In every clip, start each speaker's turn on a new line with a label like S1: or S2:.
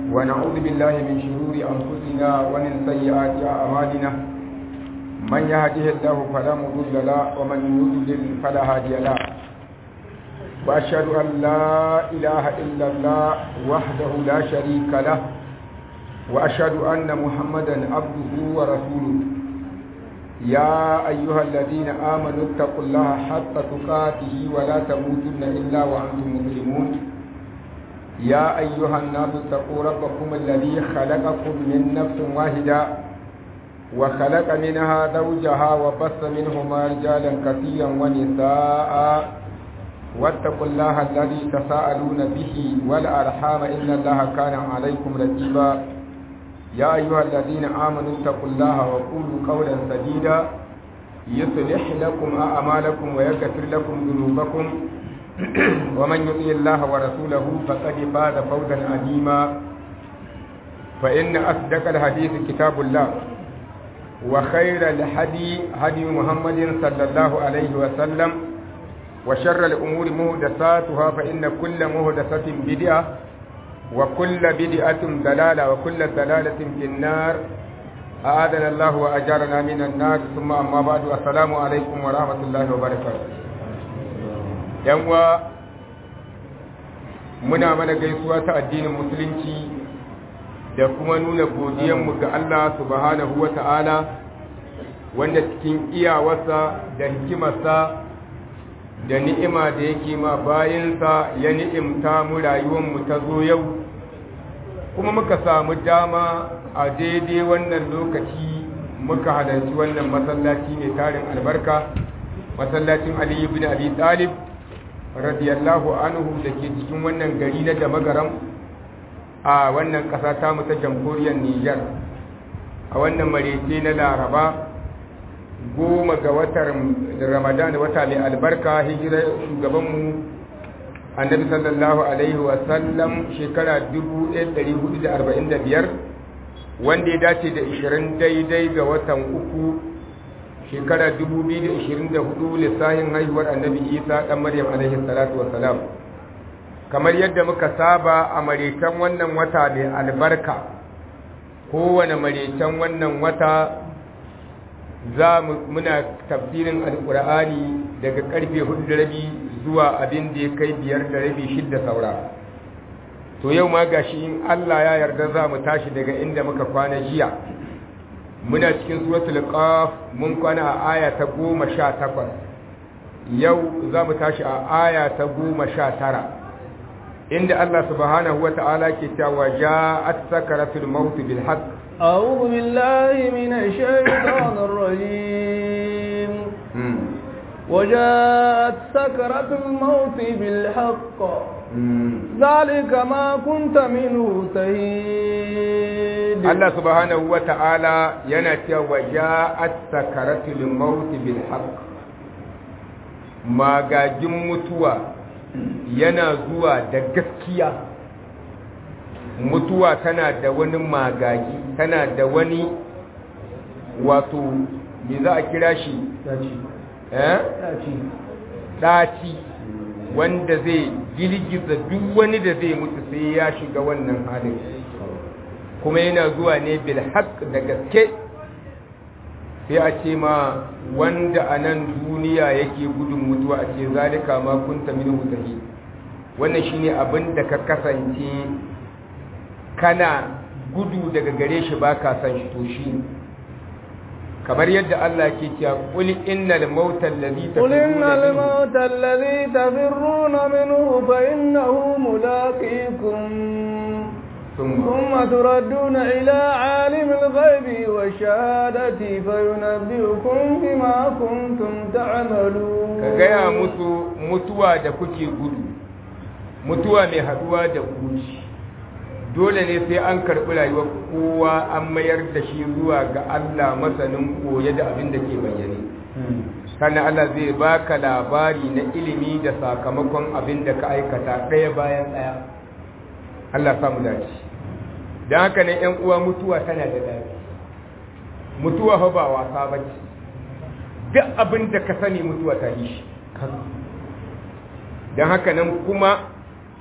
S1: ونعوذ بالله من شرور أنفسنا ومن سيئات أعمالنا من يهده الله فلا مضل له ومن يضلل فلا هادي له وأشهد أن لا إله إلا الله وحده لا شريك له وأشهد أن محمدا عبده ورسوله يا أيها الذين آمنوا اتقوا الله حق تقاته ولا تموتن إلا وأنتم مسلمون يا أيها الناس اتقوا ربكم الذي خلقكم من نفس واحدة وخلق منها زوجها وبث منهما رجالا كثيرا ونساء واتقوا الله الذي تساءلون به والأرحام إن الله كان عليكم رقيبا يا أيها الذين آمنوا اتقوا الله وقولوا قولا سديدا يصلح لكم أعمالكم ويغفر لكم ذنوبكم ومن يطيع الله ورسوله فقد فاز فوزا عظيما فإن أصدق الحديث كتاب الله وخير الهدي هدي محمد صلى الله عليه وسلم وشر الأمور مهدساتها فإن كل مهدسة بدعة وكل بدعة دلالة وكل دلالة في النار أعاذنا الله وأجارنا من النار ثم أما بعد السلام عليكم ورحمة الله وبركاته yanwa muna mana gaisuwa ta addinin musulunci da kuma nuna godiyanmu ga Allah subhanahu wa ta'ala wanda cikin iyawarsa da hikimarsa da ni'ima da yake ma bayansa ya ni'imta mu rayuwarmu ta zo yau kuma muka samu dama a daidai wannan lokaci muka halarci wannan masallaci mai tarin albarka masallacin Ali ibn Abi Talib radiyallahu anhu da ke cikin wannan gari na Damagaram a wannan ƙasa ta mu ta jamhuriyar Nijar a wannan marece na Laraba goma ga watan ramadan wata mai albarka hijira shugabanmu annabi sallallahu alaihi wasallam shekara 1445 wanda ya dace da 20 daidai ga watan uku shekara 2024 lissahin haihuwar annabi isa dan maryam alaihi salatu wasalam kamar yadda muka saba a maretan wannan wata mai albarka kowane maretan wannan wata za muna tafsirin alkur'ani daga karfe hudu da rabi zuwa abin da ya kai biyar da rabi shidda saura to yau ma gashi in Allah ya yarda za mu tashi daga inda muka kwana jiya muna cikin suratul qaf mun kwana a aya ta goma sha takwas yau za mu tashi a aya ta goma sha tara inda Allah subhanahu wa ta'ala ke cewa ja'at sakaratul maut bil haqq
S2: أعوذ بالله من الشيطان الرجيم وجاءت سكرة الموت بالحق ذلك ما كنت منه تهيد
S1: الله سبحانه وتعالى ينتي وجاءت سكرة الموت بالحق ما gajin mutuwa yana zuwa da gaskiya mutuwa tana da wani magagi tana da wani wato me za a kira shi ɗaci wanda zai girgiza duk wani da zai mutu sai ya shiga wannan halin kuma yana zuwa ne bil haq da gaske sai a ce ma wanda a nan duniya yake gudun mutuwa a ce zalika ma kunta min hutahi wannan shine abin da ka kasance kana gudu daga gare shi ba ka san shi to shi kamar yadda Allah ke cewa qul innal mauta allazi
S2: قل إن الموت الذي تفرون منه فإنه ملاقيكم ثم تردون إلى عالم الغيب والشهادة فينبئكم بما كنتم تعملون
S1: كغايا musu mutuwa da kuke gudu mutuwa mai haduwa da kuci dole ne sai an karɓi rayuwar kowa an mayar da shi zuwa ga Allah masanin koye da abin da ke bayyane sannan Allah zai baka labari na ilimi da sakamakon abin da ka aikata ɗaya bayan ɗaya Allah samu dace don haka ne ‘yan uwa mutuwa tana da dace mutuwa fa ba wasa ba ce duk abin da ka sani mutuwa ta yi shi don haka nan kuma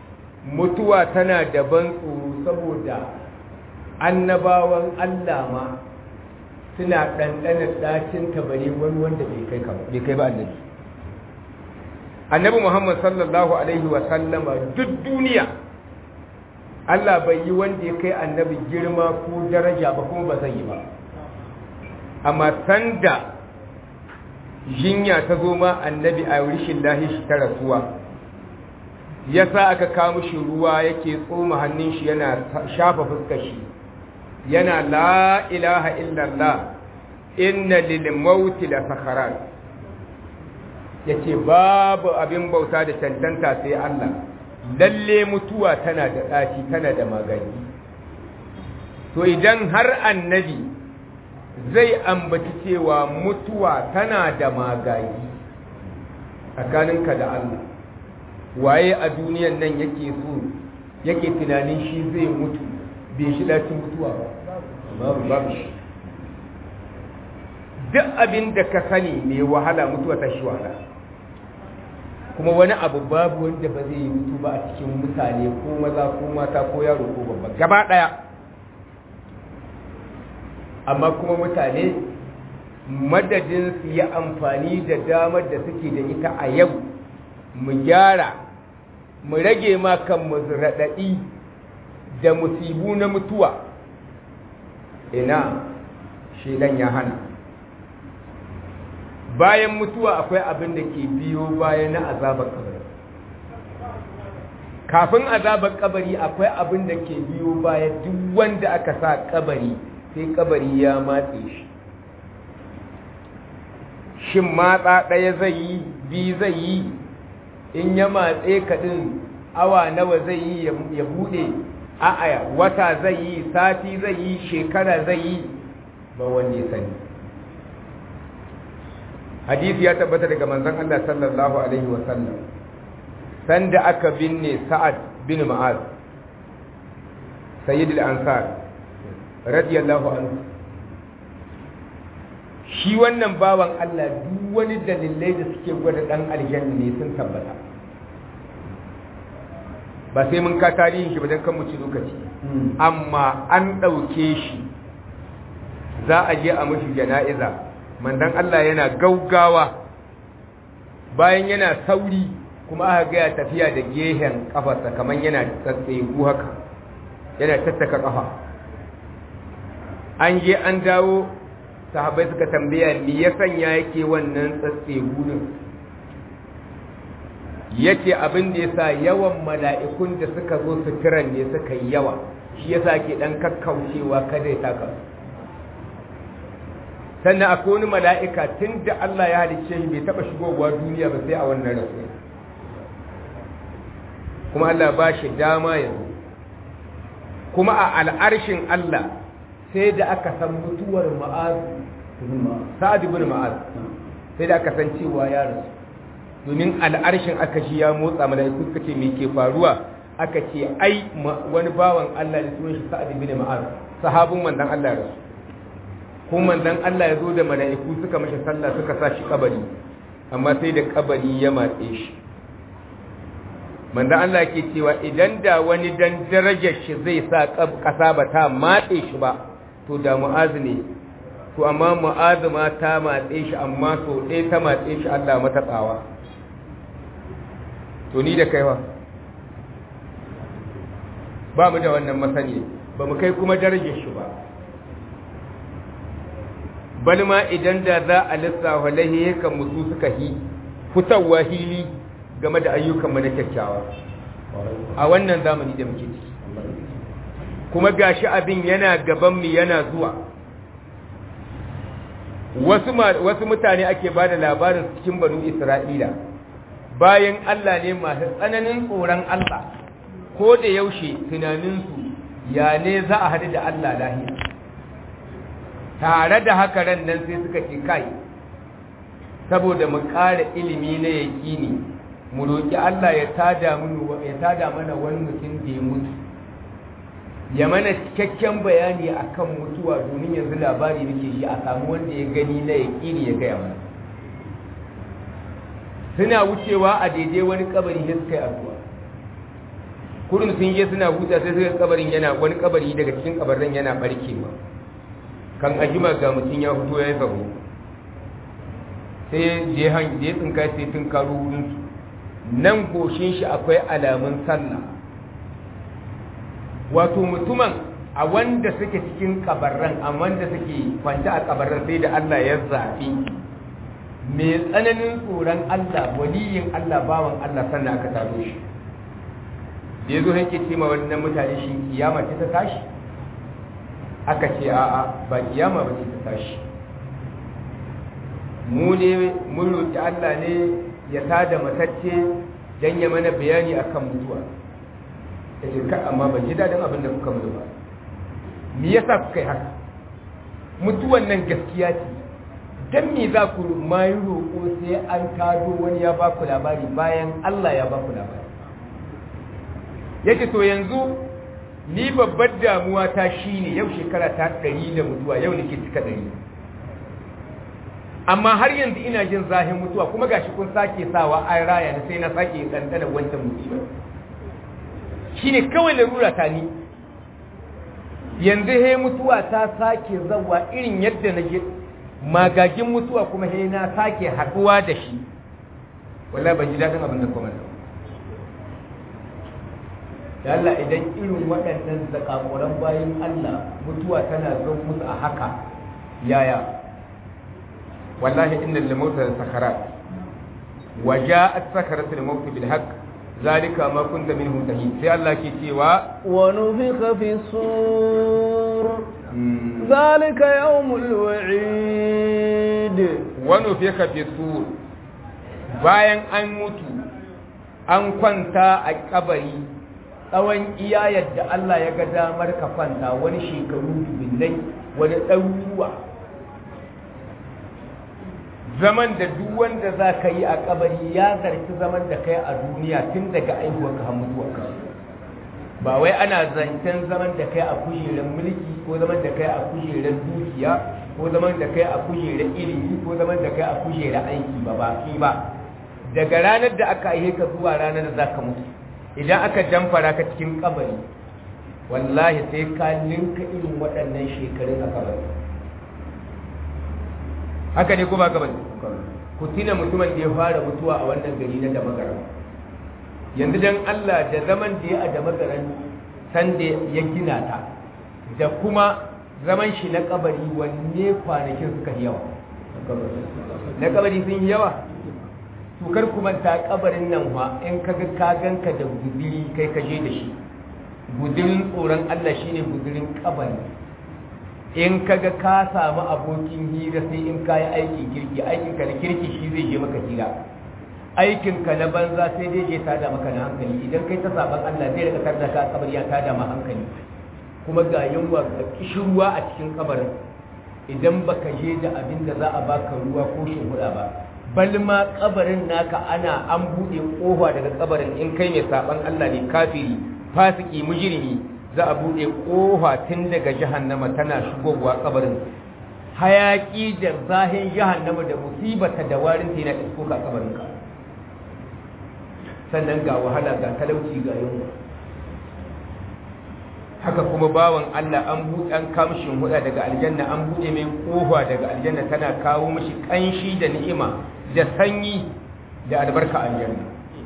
S1: mutuwa tana da ban tsoro saboda annabawan Allah ma suna ɗanɗanar ɗacin tabare wani wanda bai kai ba annabi annabi muhammad sallallahu alaihi wasallama duk duniya Allah bai yi wanda ya kai annabi girma ko daraja ba kuma ba zai yi ba amma sanda jinya ta zo ma annabi a rishin lahi shi ta rasuwa ya sa aka kawo shi ruwa yake tsoma hannun shi yana shafa fuskar shi yana la ilaha illallah inna lil mauti la sakharat yace babu abin bauta da tantanta sai Allah lalle mutuwa tana da ɗaci tana da magani to idan har annabi zai ambaci cewa mutuwa tana da magani tsakaninka da Allah waye a duniyan nan yake so yake tunanin shi zai mutu bai shi dacin mutuwa ba babu shi duk abin da ka sani mai wahala mutuwa ta shi wahala kuma wani abu babu wanda ba zai yi mutu ba a cikin mutane ko maza ko mata ko yaro ko babba gaba daya amma kuma mutane madadin su yi amfani da damar da suke da ita a yau mu gyara mu rage ma kanmu raɗaɗi da musibu na mutuwa ina shedan ya hana bayan mutuwa akwai abin da ke biyo bayan na azabar kabari kafin azabar kabari akwai abin da ke biyo bayan duk wanda aka sa kabari sai kabari ya matse shi shin matsa ɗaya zai yi bi zai yi in ya matse kaɗin awa nawa zai yi ya buɗe a'aya wata zai yi sati zai yi shekara zai yi ba wanda ya sani hadisi ya tabbata daga manzon Allah sallallahu alaihi wa sallam sanda aka binne Sa'ad bin Mu'az sayyidul ansar radiyallahu anhu shi wannan bawan Allah duk wani dalilai da suke gwada dan aljanna ne sun tabbata ba sai mun ka tarihin shi ba dan kan mu ci lokaci amma an ɗauke shi za a je a mushi jana'iza mandan Allah yana gaugawa bayan yana sauri kuma aka ga ya tafiya da gehen kafarsa kamar yana tsatseku haka yana tattaka kafa an je an dawo sahabai suka tambaya me ya sanya yake wannan tsatseku din yace abin da yasa yawan mala'ikun da suka zo su kiran ne suka yi yawa shi yasa ke dan kakkaucewa kada ya taka sannan akwai wani mala'ika tun da Allah ya halicce shi bai taɓa shigowa duniya ba sai a wannan rasu kuma Allah ba shi dama yanzu kuma a al'arshin Allah sai da aka san mutuwar ma'az sa'ad ibn ma'az sai da aka san cewa ya rasu domin al'arshin aka shi ya motsa mala'iku suka ce me ke faruwa aka ce ai wani bawan Allah da sunan shi sa'ad ibn ma'az sahabin manzon Allah ya rasu kuma manzon Allah ya zo da mala'iku suka mashi sallah suka sa shi kabari amma sai da kabari ya matse shi manzon Allah ke cewa idan da wani dan darajar shi zai sa kasa ba ta matse shi ba to da mu'azu ne to amma mu'azu ma ta matse shi amma so ɗaya ta matse shi Allah mata tsawa to ni da kaiwa ba mu da wannan masani ba mu kai kuma darajar shi ba bal ma idan da za a lissafa lahiyakan musu suka hi fitowa hili game da ayyukanmu na kyakkyawa a wannan zamani da muke ciki kuma gashi abin yana gabanmu yana zuwa wasu mutane ake ba da labarin cikin banu isra'ila bayan allah ne masu tsananin tsoron allah ko da yaushe tunaninsu ya ne za a haɗu da allah lahiya tare da haka ran nan sai suka ce kai saboda mu ƙara ilimi na yaƙini mu roƙi Allah ya tada ya tada mana wani mutum da ya mutu ya mana cikakken bayani akan mutuwa domin yanzu labari muke shi a samu wanda ya gani na yaƙini ya gaya mana suna wucewa a daidai wani kabari da suka yi addu'a kurin sun je suna huta sai suka kabarin yana wani kabari daga cikin kabarin yana barkewa kan ajima ga mutum ya fito ya zabo sai je han je tsinka sai tun karo wurin su nan goshin shi akwai alamun sallah wato mutumin a wanda suke cikin kabarran a wanda suke kwanta a kabarran sai da Allah ya zafi mai tsananin tsoron Allah waliyin Allah bawan Allah sannan aka taro shi da ya zo yake ce ma wannan mutane shi kiyama ce ta tashi aka ce a'a ba kiyama ba ce ta tashi mu ne mun roƙi Allah ne ya tada matacce don ya mana bayani akan mutuwa ta ce ka amma ban ji daɗin abin da kuka mutu ba me yasa kuka yi haka mutuwan nan gaskiya ce don me za ku ma yi roƙo sai an tado wani ya ba ku labari bayan Allah ya ba ku labari yake to yanzu ni babbar damuwa ta shine yau shekara ta ɗari da mutuwa yau nake cika ɗari amma har yanzu ina jin zahin mutuwa kuma gashi kun sake sawa an raya na sai na sake ɗanɗana wancan musibar shine kawai larura ta ni yanzu he mutuwa ta sake zawa irin yadda na je magagin mutuwa kuma he na sake haɗuwa da shi wallahi ban ji daɗin abin da kuma da Allah idan irin waɗannan zakakuran bayan Allah mutuwa tana zo musu a haka yaya wallahi inna lil mauta sakarat wa ja'at sakaratul maut bil haqq zalika ma kunta minhu tahid sai Allah ke cewa
S2: wa nufikha fi sur zalika yawmul wa'id
S1: wa nufikha fi sur bayan an mutu an kwanta a kabari tsawon iya yadda Allah ya ga damar ka kwanta wani shekaru dubinnai wani ɗaruruwa zaman da duk wanda za ka yi a kabari ya zarci zaman da kai a duniya tun daga aihuwarka har mutuwarka ba wai ana zancen zaman da kai a kujerar mulki ko zaman da kai a kujerar dukiya ko zaman da kai a kujerar ilimi ko zaman da kai a kujerar aiki ba ba ba daga ranar da aka aihe ka zuwa ranar da za ka mutu idan aka jamfara ka cikin kabari wallahi sai ka linka irin waɗannan shekarun a kabari haka ne ko ba kabari ku tina mutumin da ya fara mutuwa a wannan gari na damagaran yanzu dan Allah da zaman da ya a damagaran san da ya gina ta da kuma zaman shi na kabari wanne kwanakin suka yi yawa na kabari sun yi yawa to kar ku manta kabarin nan fa in kaga ka ganka da guduri kai ka je da shi gudurin tsoron Allah shine gudurin kabari in kaga ka samu abokin hira sai in ka yi aikin kirki aikin ka na kirki shi zai je maka hira aikin ka na banza sai dai je tada maka na hankali idan kai ta saban Allah zai rika tarda ka kabari ya tada ma hankali kuma ga yunwa ga kishirwa a cikin kabarin idan baka je da abin da za a baka ruwa ko shimfiɗa ba bal ma kabarin naka ana an buɗe ƙofa daga kabarin in kai mai saban Allah ne kafiri fasiki mujrimi za a buɗe ƙofa tun daga jahannama tana shigowa kabarin hayaki da zahin jahannama da musibata da warin ta yana isko ka kabarin ka sannan ga wahala ga talauci ga yunwa haka kuma bawan Allah an buɗe an kamshin huda daga aljanna an buɗe mai ƙofa daga aljanna tana kawo mishi ƙanshi da ni'ima da sanyi da albarka aljanna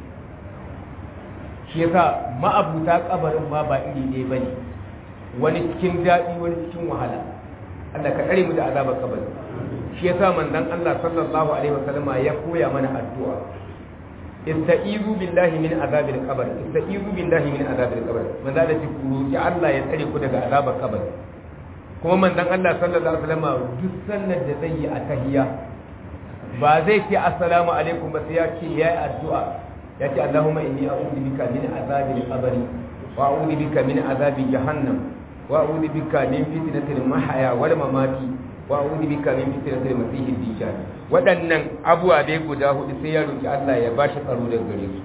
S1: shi yasa ma'abuta kabarin ma ba iri ɗaya bane wani cikin daɗi wani cikin wahala Allah ka tsare mu da azabar kabari shi yasa manzon Allah sallallahu alaihi wasallama ya koya mana addu'a ista'izu billahi min azabil qabr ista'izu billahi min azabil qabr manzo da ku roki Allah ya tsare ku daga azabar kabari kuma manzon Allah sallallahu alaihi wasallama duk sallar da zai yi a tahiyya ba zai ce assalamu alaikum ba sai ya ce ya yi addu'a ya ce Allahumma inni a'udhu bika min azabil qabri wa a'udhu bika min azabi jahannam wa a'udhu bika min fitnatil mahya wal mamati wa a'udhu bika min fitnatil masiihid dajjal waɗannan abuwa dai guda hudu sai ya roki Allah ya bashi tsaro daga gare su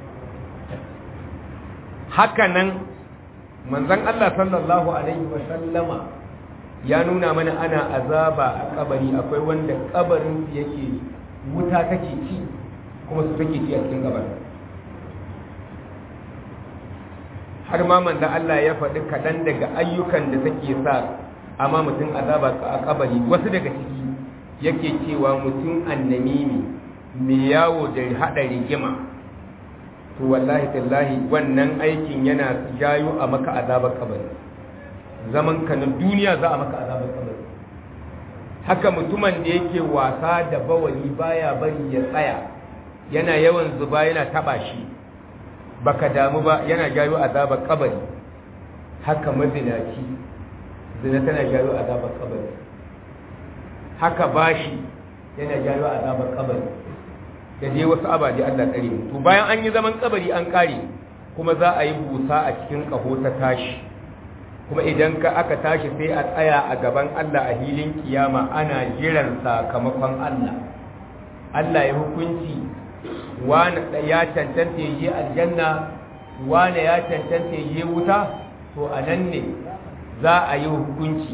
S1: haka nan manzon Allah sallallahu alaihi wa sallama ya nuna mana ana azaba a kabari akwai wanda kabarin su yake wuta take ci kuma su take ci a cikin kabarin har ma manzo Allah ya faɗi kaɗan daga ayyukan da take sa amma mutum azaba a kabari wasu daga ciki yake cewa mutum annamimi mai yawo da haɗa rigima to wallahi tallahi wannan aikin yana jayo a maka azabar kabari zaman ka na duniya za a maka azabar kabari haka mutumin da yake wasa da bawali baya bari ya tsaya yana yawan zuba yana taba shi baka damu ba yana jayo azabar kabari haka mazinaci zina tana jayo azabar kabari haka bashi yana jayo azabar kabari da dai wasu abaje Allah tsare mu to bayan an yi zaman kabari an kare kuma za a yi busa a cikin kaho ta tashi kuma idan ka aka tashi sai a tsaya a gaban Allah a hilin kiyama ana jiran sakamakon Allah Allah ya hukunci wani ya cancanta yi aljanna wani ya cancanta yi wuta to a nan ne za a yi hukunci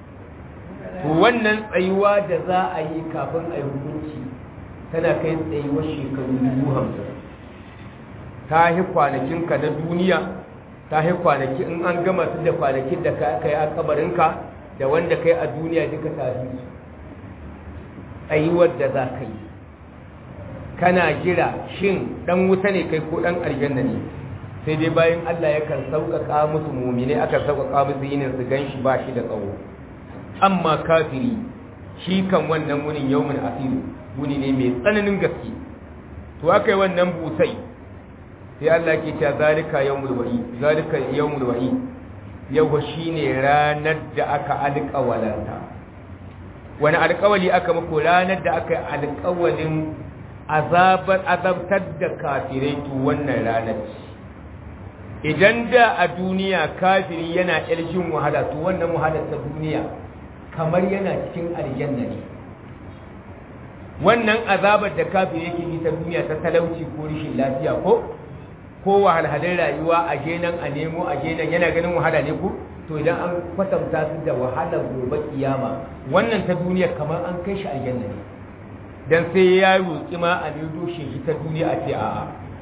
S1: to wannan tsayuwa da za a yi kafin a yi hukunci tana kai tsayuwar shekaru dubu hamsin ta yi kwanakinka na duniya ta yi kwanaki in an gama su da kwanakin da ka yi a kabarinka da wanda kai a duniya duka ta su tsayuwar da za ka yi kana jira shin dan wuta ne kai ko dan aljanna ne sai dai bayan Allah yakan sauƙaƙa musu mumine akan sauƙaƙa musu yinin su gan shi ba shi da tsawo amma kafiri shi kan wannan wunin yawmin asiru wuni ne mai tsananin gaske to aka yi wannan busai sai Allah ke cewa zalika yawmul wa'i zalika yawmul wa'i yau shine ranar da aka alƙawalanta wani alƙawali aka muku ranar da aka yi alƙawalin azabar azabtar da kafirai to wannan ranar idan da a duniya kafiri yana irshin wahala to wannan wahalar ta duniya kamar yana cikin aljanna ne wannan azabar da kafiri yake yi ta duniya ta talauci ko rishin lafiya ko ko wahalhalin rayuwa a nan a nemo a nan yana ganin wahala ne ko to idan an kwatanta su da wahalar gobe kiyama wannan ta duniya kamar an kai shi aljanna ne dan sai ya roƙi ma a nido shi ta duniya a ce a'a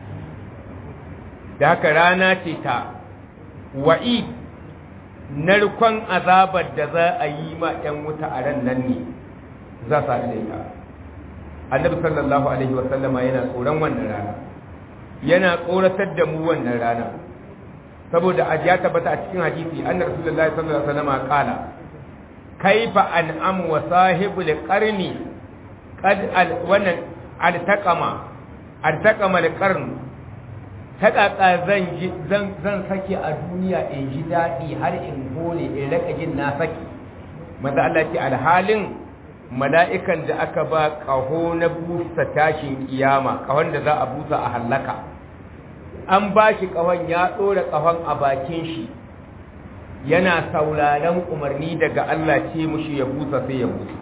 S1: da haka rana ce ta wa'i narkon azabar da za a yi ma 'yan wuta a ran nan ne za su haɗu da ita annabi sallallahu alaihi wasallama yana tsoron wannan rana yana tsoratar da mu wannan rana saboda a ya tabbata a cikin hadisi annabi rasulullahi sallallahu alaihi wasallama kala kaifa an'am wa sahibul qarni qad wannan altaqama altaqama alqarn ta ƙaƙa zan sake a duniya in ji daɗi har in hole in raka jin na saki maza Allah ce alhalin mala'ikan da aka ba ƙaho na busa tashin kiyama ƙahon da za a busa a hallaka an ba shi ƙahon ya ɗora ƙahon a bakin shi yana sauraron umarni daga Allah ce mushi ya busa sai ya busa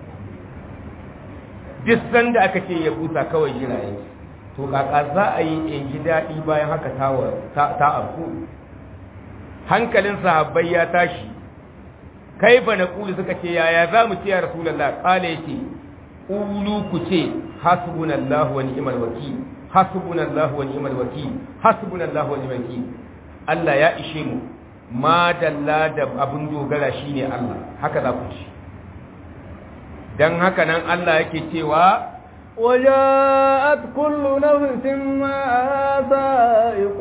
S1: duk sanda aka ce ya busa kawai jira yake to kaka za a yi in ji daɗi bayan haka ta afku hankalin sahabbai ya tashi kai ba na ƙulu suka ce yaya za mu ce ya rasulallah ƙala ya ce ƙulu ku ce hasbunallahu wa ni'mal wakil hasbunallahu wa ni'mal wakil hasbunallahu wa ni'mal wakil Allah ya ishe mu ma dalla da abun dogara shine Allah haka za ku ci dan haka nan Allah yake cewa
S2: وجاءت كل نفس معها سائق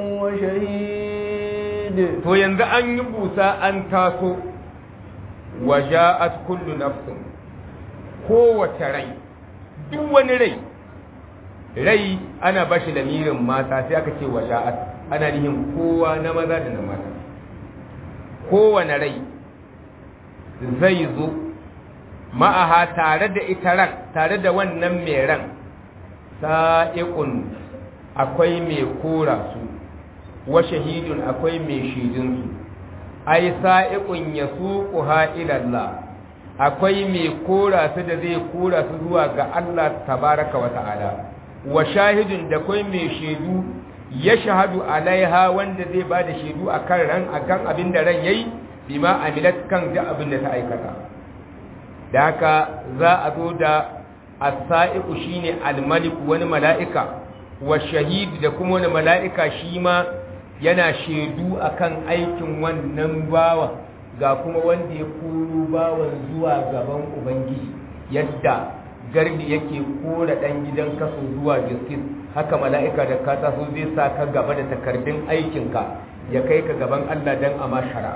S2: وشهيد
S1: to yanzu an yi busa an taso waja'at kullu nafsin kowace rai duk wani rai rai ana bashi lamirin mata sai aka ce waja'at ana nihin kowa na maza da na mata kowane rai zai zo ma'aha tare da ita ran tare da wannan mai ran sa'iqun akwai mai kora su wa shahidun akwai mai shidinsu ai sa'iqun yasuquha ila Allah akwai mai kora su da zai kora su zuwa ga Allah tabaraka wa ta'ala wa shahidun da akwai mai shaidu ya shahadu alaiha wanda zai ba da shaidu akan ran akan abin da ran yayi bima amilat kan da abin da ta aikata da haka za a zo da as-sa'iqu shine al-malik wani mala'ika wa shahid da kuma wani mala'ika shi ma yana shaidu akan aikin wannan bawa ga kuma wanda ya koro bawan zuwa gaban ubangiji yadda gardi yake kora dan gidan kaso zuwa justice haka mala'ika da ka taso zai sa ka gaba da takardun aikinka ya kai ka gaban Allah dan a shari'a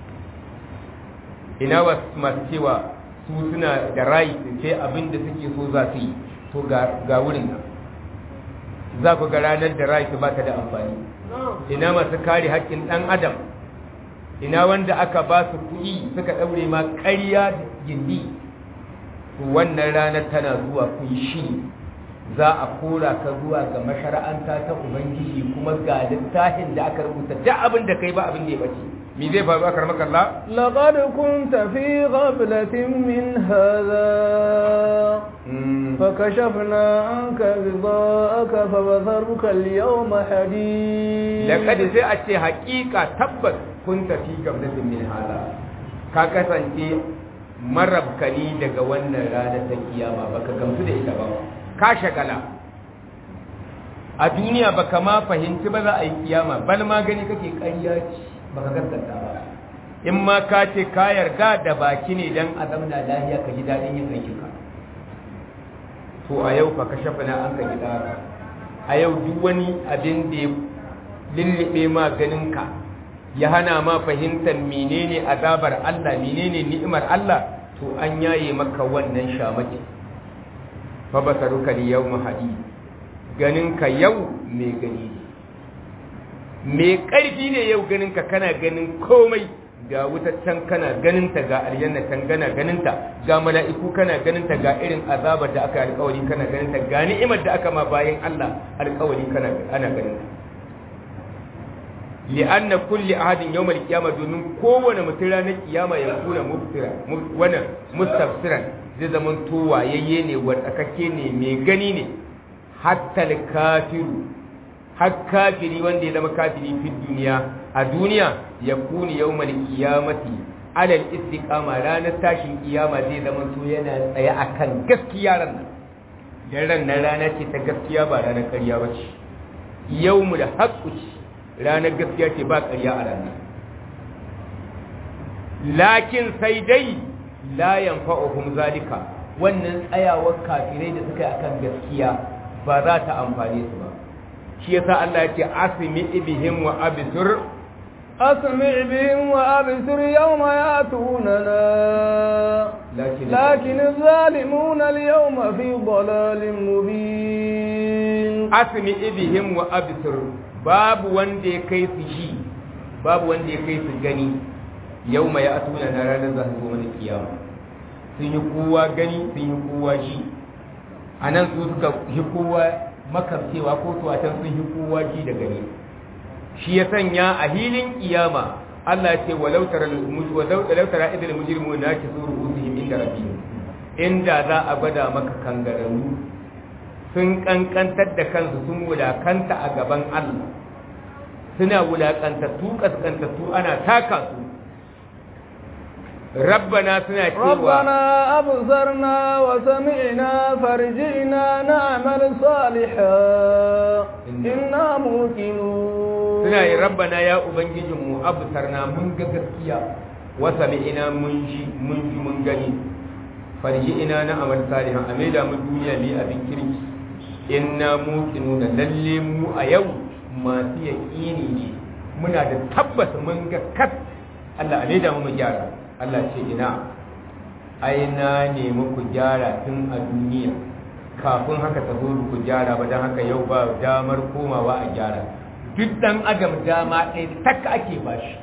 S1: ina masu cewa su suna da rai sai abin da suke so za su yi to ga wurin nan za ku ga ranar da rai ba ta da amfani ina masu kare haƙƙin ɗan adam ina wanda aka ba su kuɗi suka ɗaure ma ƙarya da gindi wannan ranar tana zuwa kun shi za a kora ka zuwa ga mashara'anta ta ubangiji kuma ga littafin da aka rubuta duk abin da kai ba abin da ya bace me zai faru aka ramaka Allah
S2: laqad kunta fi ghaflatin min hadha fakashafna anka ghidaka fabasharuka al-yawma hadid
S1: laqad sai a ce haƙiƙa tabbas kunta fi ghaflatin min hadha ka kasance marabkani daga wannan ranar ta kiyama baka gamsu da ita ba ka shagala a duniya baka ma fahimci ba za a yi kiyama bal ma gani kake ƙarya ce baka gaskata ba in ma ka ce ka yarda da baki ne dan a zamna lahiya ka ji daɗin yin aikin ka to a yau fa ka shafa na an ka gida a yau duk wani abin da ya lullube ma ganin ka ya hana ma fahimtar menene azabar Allah menene ni'imar Allah to an yaye maka wannan shamaki fa basaruka li yawma hadi ganin ka yau mai gani ne mai ƙarfi ne yau ganin ka kana ganin komai ga wuta can kana ganinta ga aljanna can gana ganinta ga mala'iku kana ganinta ga irin azabar da aka yi alƙawari kana ganinta ga ni'imar da aka ma bayan Allah alƙawari kana ana ganinta li'anna kulli ahadin yawmal qiyamah domin kowane mutum ranar kiyama ya kuna muftira wannan mustafsiran zai zama to wayayye ne wadakakke ne mai gani ne hatta kafiru har kafiri wanda ya zama kafiri fi duniya a duniya ya kuni yawmal qiyamati alal istiqama ranar tashin kiyama zai zama to yana tsaye akan gaskiya ran nan dan ran nan rana ce ta gaskiya ba ranar ƙarya ba ce yawmul haqqu ce ranar gaskiya ce ba ƙarya a ranar lakin sai dai la yanfa'uhum zalika wannan tsayawar kafirai da suka yi akan gaskiya ba za ta amfane su ba shi yasa Allah ya ce asmi bihim wa absur
S2: asmi bihim wa absur yawma yatunana lakin zalimuna al-yawma fi dalalin mubin
S1: asmi bihim wa absur babu wanda ya kai su shi babu wanda ya kai su gani yawma yatuna na ranar za su zo mana kiyama sun yi kowa gani sun yi kowa shi anan su suka yi kowa makamcewa ko tuwatan sun yi kowa ji da gani shi ya sanya a hilin kiyama Allah ya ce walau tara walau tara idil mujrimu na ki zuru usihim inda rabbihim inda za a gwada maka kangararru sun kankantar da kansu sun wulakanta a gaban Allah suna wulakantattu kaskantattu ana taka su ربنا سنا
S2: ربنا أبصرنا وسمعنا فرجعنا نعمل صالحا إنا موقنون
S1: سنا ربنا يا أبنجي أبصرنا من gaskiya وسمعنا منجي منجي من gani farji'ina na amal salihan a maida mu duniya bi abin kirki inna muqinuna lalle mu a yau masu yaƙini ne muna da tabbas mun ga kat Allah a maida mu mu gyara Allah ce ina ai na nemi ku gyara tun a duniya kafin haka ta zo ku gyara ba don haka yau ba damar komawa a gyara duk dan adam dama ɗaya tak ake bashi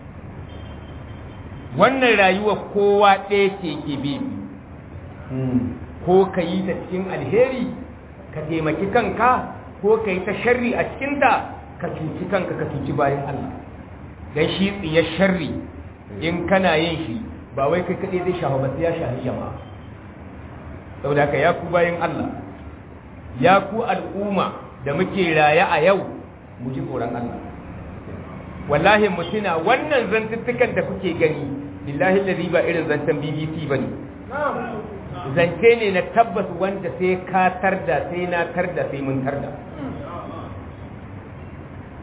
S1: wannan rayuwa kowa ɗaya ce ke bi ko ka yi ta cikin alheri ka taimaki kanka ko ka yi ta sharri a cikinta ka cuci kanka ka cuci bayan Allah dan shi tsiyar sharri in kana yin shi ba wai kai kaɗai zai shafa ba sai ya shafi jama'a saboda haka ya ku bayan Allah ya ku al'umma da muke raye a yau mu ji tsoron Allah wallahi mu tuna wannan zantuttukan da kuke gani billahi allazi ba irin zantan BBC bane zance ne na tabbas wanda sai ka tarda sai na tarda sai mun tarda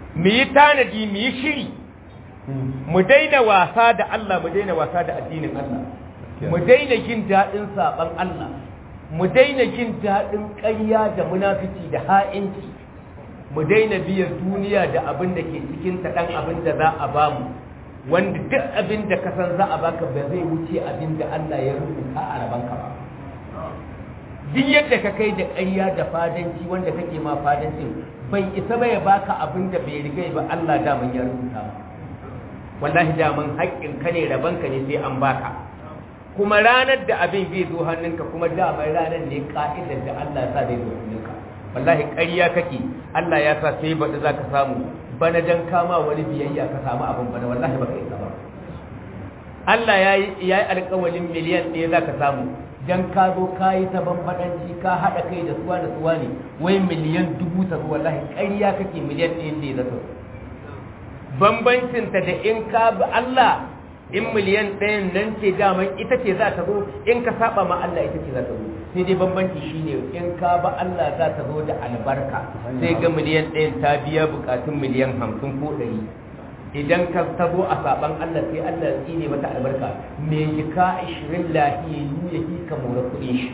S3: mu yi tanadi mu yi shiri mu daina wasa da Allah mu daina wasa da addinin Allah mu daina jin daɗin saɓan Allah mu daina jin daɗin ƙarya da munafici da ha'inci mu daina biyan duniya da abin da ke cikin ta ɗan abin da za a bamu wanda duk abin da ka san za a baka ba zai wuce abin da Allah ya rubuta a rabanka ba duk yadda ka kai da ƙarya da fadanci wanda kake ma fadancin bai isa ba ya baka abin da bai riga ba Allah daman ya rubuta ba wallahi daman haƙƙin ka ne rabanka ne sai an baka kuma ranar da abin zai zo hannunka kuma daman ranar ne ka'idar da Allah ya sa zai zo hannunka wallahi ƙarya kake Allah ya sa sai baɗi za ka samu bana dan kama wani biyayya ka samu abin bana wallahi baka isa ba Allah ya yi alƙawalin miliyan ɗaya za ka samu dan ka zo ka yi ta bambaɗanci ka haɗa kai da suwa da suwa ne wai miliyan dubu ta zuwa wallahi ƙarya kake miliyan ɗaya ne za ta bambancinta da in ka bi Allah in miliyan ɗayan nan ce daman ita ce za ta zo in ka saba ma Allah ita ce za ta zo sai dai bambanci shine in ka ba Allah za ta zo da albarka sai ga miliyan ɗayan ta biya bukatun miliyan hamsin ko ɗari idan ka ta zo a saban Allah sai Allah ya tsine mata albarka me jika ashirin lahiyayyu ya fi ka mora kuɗin shi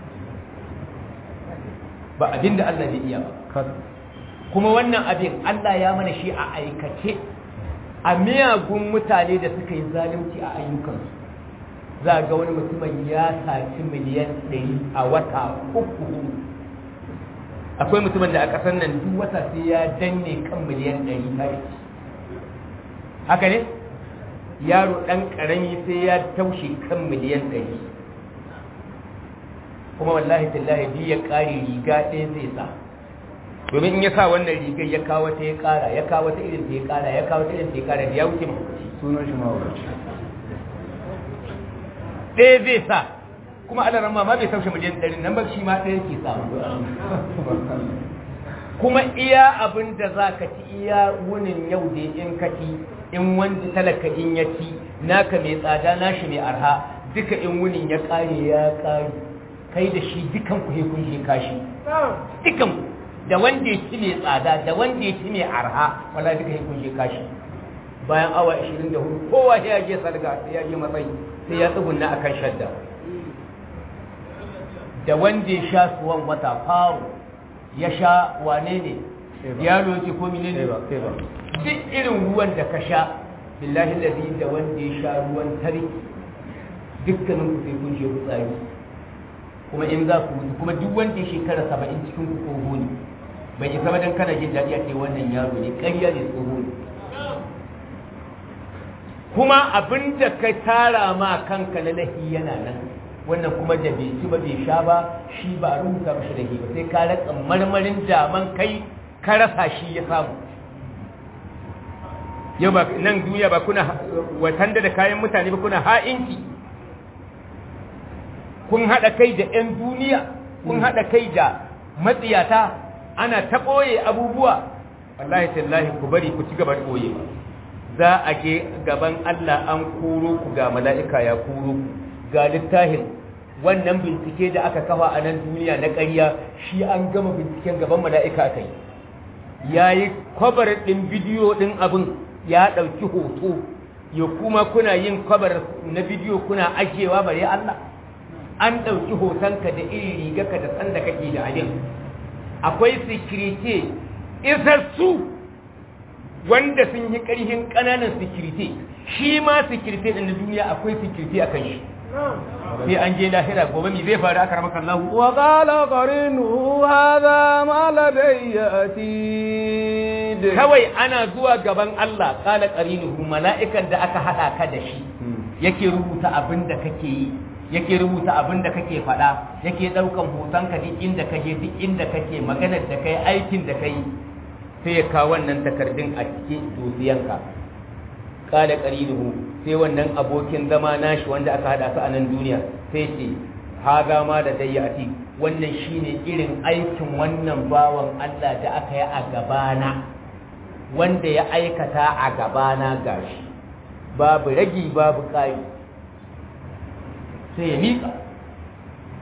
S3: ba abin da Allah bai iya ba kuma wannan abin Allah ya mana shi a aikace a miyagun mutane da suka yi zalunci a ayyukansu za ga wani mutumin ya saci miliyan ɗari a wata uku akwai mutumin da a ƙasar nan duk wata sai ya danne kan miliyan ɗari tare haka ne yaro ɗan ƙarami sai ya taushe kan miliyan ɗari kuma wallahi tallahi biyu ya ƙare riga ɗaya zai sa domin in ya sa wannan rigar ya kawo ta ya kara ya kawo ta irin ta ya kara ya kawo ta irin ta ya kara da ya wuce mahaukaci
S1: sunan shi mahaukaci
S3: ɗaya zai sa kuma ana ramma ma bai saushe miliyan ɗari nan ba shi ma ɗaya ke samu kuma iya abin da za ka ci iya wunin yau da in ka ci in wanda talaka in ya ci naka mai tsada nashi mai arha duka in wunin ya kare ya kare kai da shi dukan ku kun shi kashi dukan ku da wanda ya ci mai tsada da wanda ya ci mai arha wala duka ya kunshe kashi bayan awa 24 kowa ya je sarga sai ya je matsayi sai ya tsugunna akan shadda da wanda ya sha suwan wata faru ya sha wane ne ya roki ko mine ne duk irin ruwan da ka sha billahi ladi da wanda ya sha ruwan tari dukkanin ku sai kun je fitsari kuma in za ku kuma duk wanda ya shekara saba'in cikin ku tsoho ne bai isa ba dan kana jin daɗi a ce wannan yaro ne ƙarya ne tsoho ne kuma abin da ka tara ma kanka na lahi yana nan wannan kuma da bai ci ba bai sha ba shi ba a rubuta mashi lahi ba sai ka raka marmarin daman kai ka rasa shi ya samu yau ba nan duniya ba kuna watanda da kayan mutane ba kuna ha'inci kun haɗa kai da 'yan duniya kun haɗa kai da matsiyata ana ta ɓoye abubuwa wallahi tallahi ku bari ku ci gaba da ɓoye za a je gaban Allah an kuro ku ga mala'ika ya kuro ku ga littafin wannan bincike da aka kafa a nan duniya na ƙarya shi an gama binciken gaban mala'ika kai ya yi kwabar ɗin bidiyo ɗin abin ya ɗauki hoto ya kuma kuna yin kwabar na bidiyo kuna ajiyewa bare Allah an ɗauki hotonka da iri rigarka da sanda kake da abin akwai sikirite isassu wanda sun yi ƙarfin ƙananan sikirite shi ma sikirite ɗin na duniya akwai sikirite a kan shi sai an je lahira gobe mi zai faru aka ramaka Allah
S2: wa qala qarinuhu hadha ma ladayya atid
S3: kawai ana zuwa gaban Allah qala qarinuhu mala'ikan da aka hada ka da shi yake rubuta abin da kake yi yake rubuta abin da kake faɗa yake ɗaukan hotonka duk inda ka je duk inda kake maganar da kai aikin da kai sai ya kawo wannan takardun a cikin dosiyanka kala qarinuhu sai wannan abokin zama nashi wanda aka hada su a nan duniya sai ce haga ma da dayyati wannan shine irin aikin wannan bawan Allah da aka yi a gabana wanda ya aikata a gabana gashi babu ragi babu kai sai ya miƙa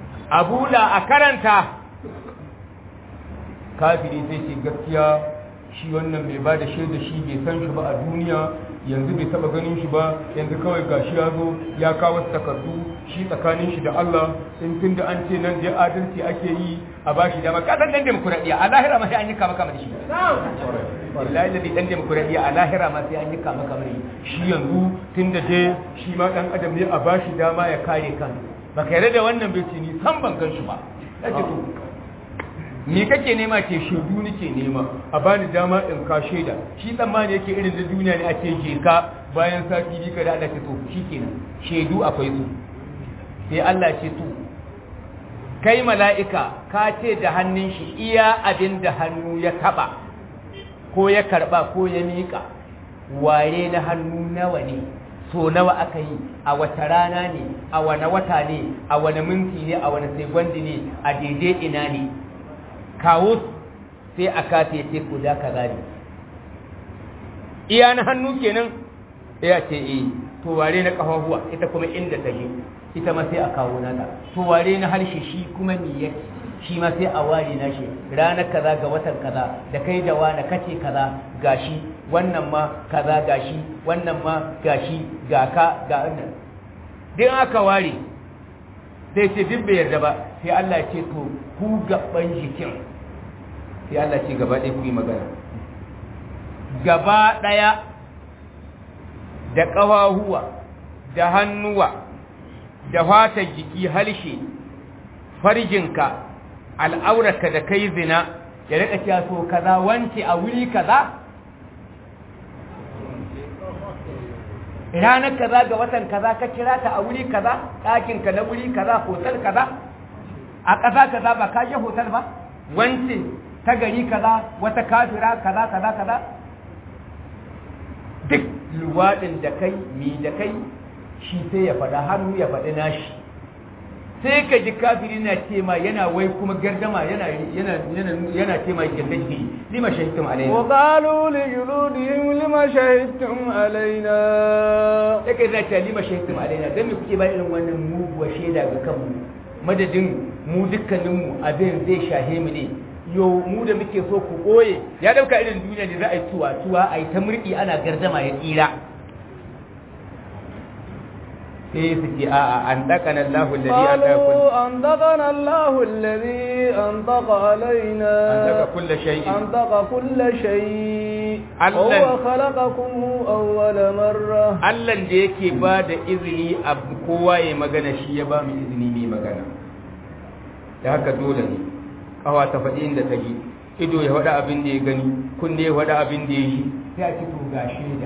S3: abula a karanta kafiri sai ce gaskiya shi wannan bai ba da shaida shi bai san shi ba a duniya yanzu bai taba ganin shi ba yanzu kawai gashi ya zo ya kawo takardu shi tsakanin shi da Allah in tun da an ce nan dai adalci ake yi a ba shi dama kasan dan demokuraɗiyya a lahira ma sai an yi kama kama da shi wallahi da dan demokuraɗiyya a lahira ma sai an yi kama kama da shi yanzu tun da dai shi ma dan adam ne a ba shi dama ya kare kan baka yarda da wannan bai ce ni san ban gan shi ba ake to me kake nema ce shaidu nake nema a bani dama in ka shaida shi tsammani yake irin da duniya ne ake je ka bayan sati biyu kada Allah ce to shikenan shaidu akwai su sai Allah ce to kai mala'ika ka ce da hannun shi iya abin da hannu ya taba ko ya karba ko ya miƙa ware na hannu nawa ne so nawa aka yi a wata rana ne a wane wata ne a wane minti ne a wane segundi ne a daidai ina ne kawo sai a kata ya ce ku da ka gani iya na hannu kenan ya ce eh to ware na kafafuwa ita kuma inda ta je ita ma sai a kawo nata to ware na harshe shi kuma me yake shi ma sai a ware na shi ranar kaza ga watan kaza da kai da wani kace kaza gashi wannan ma kaza gashi wannan ma gashi ga ka ga wannan din aka ware sai ce duk bai yarda ba sai Allah ya ce to ku gaban jikin sai Allah ce gaba ɗaya ku yi magana gaba ɗaya da ƙafahuwa da hannuwa da fatar jiki halshe farjinka al'aurarka da kai zina ya rika cewa so kaza wance a wuri kaza ranar kaza ga watan kaza ka kira ta a wuri kaza ɗakinka na wuri kaza hotel kaza a ƙasa kaza ba ka je hotel ba wance ta gari kaza wata kafira kaza kaza kaza duk luwaɗin da kai mi da kai shi sai ya faɗa hannu ya faɗi nashi sai ka ji kafiri na ce ma yana wai kuma gardama yana yana yana yana ce ma gallaji lima shahidtum alaina
S2: wa qalu li juludihim lima shahidtum alaina
S3: yake da ce lima shahidtum alaina dan me kuke ba irin wannan muguwa shaida ga kanmu madadin mu dukkaninmu abin zai shahe mu ne yo mu da muke so ku koye ya dauka irin duniya ne za a yi tuwa tuwa a yi ta murki ana gardama ya tsira sai su ce a'a an dakana Allahu alladhi
S2: قالوا أنطقنا الله الذي أنطق علينا
S3: أنطق كل شيء.
S2: أنطق كل شيء
S3: الله.
S2: وهو خلقكم أول مرة
S3: Allah da yake ba da izini a kowa ya magana shi ya ba mu izini mai magana da haka dole ne kawa ta faɗi inda ta yi ido ya faɗa abin da ya gani kunne ya faɗa abin da ya yi sai a ci to ga shaida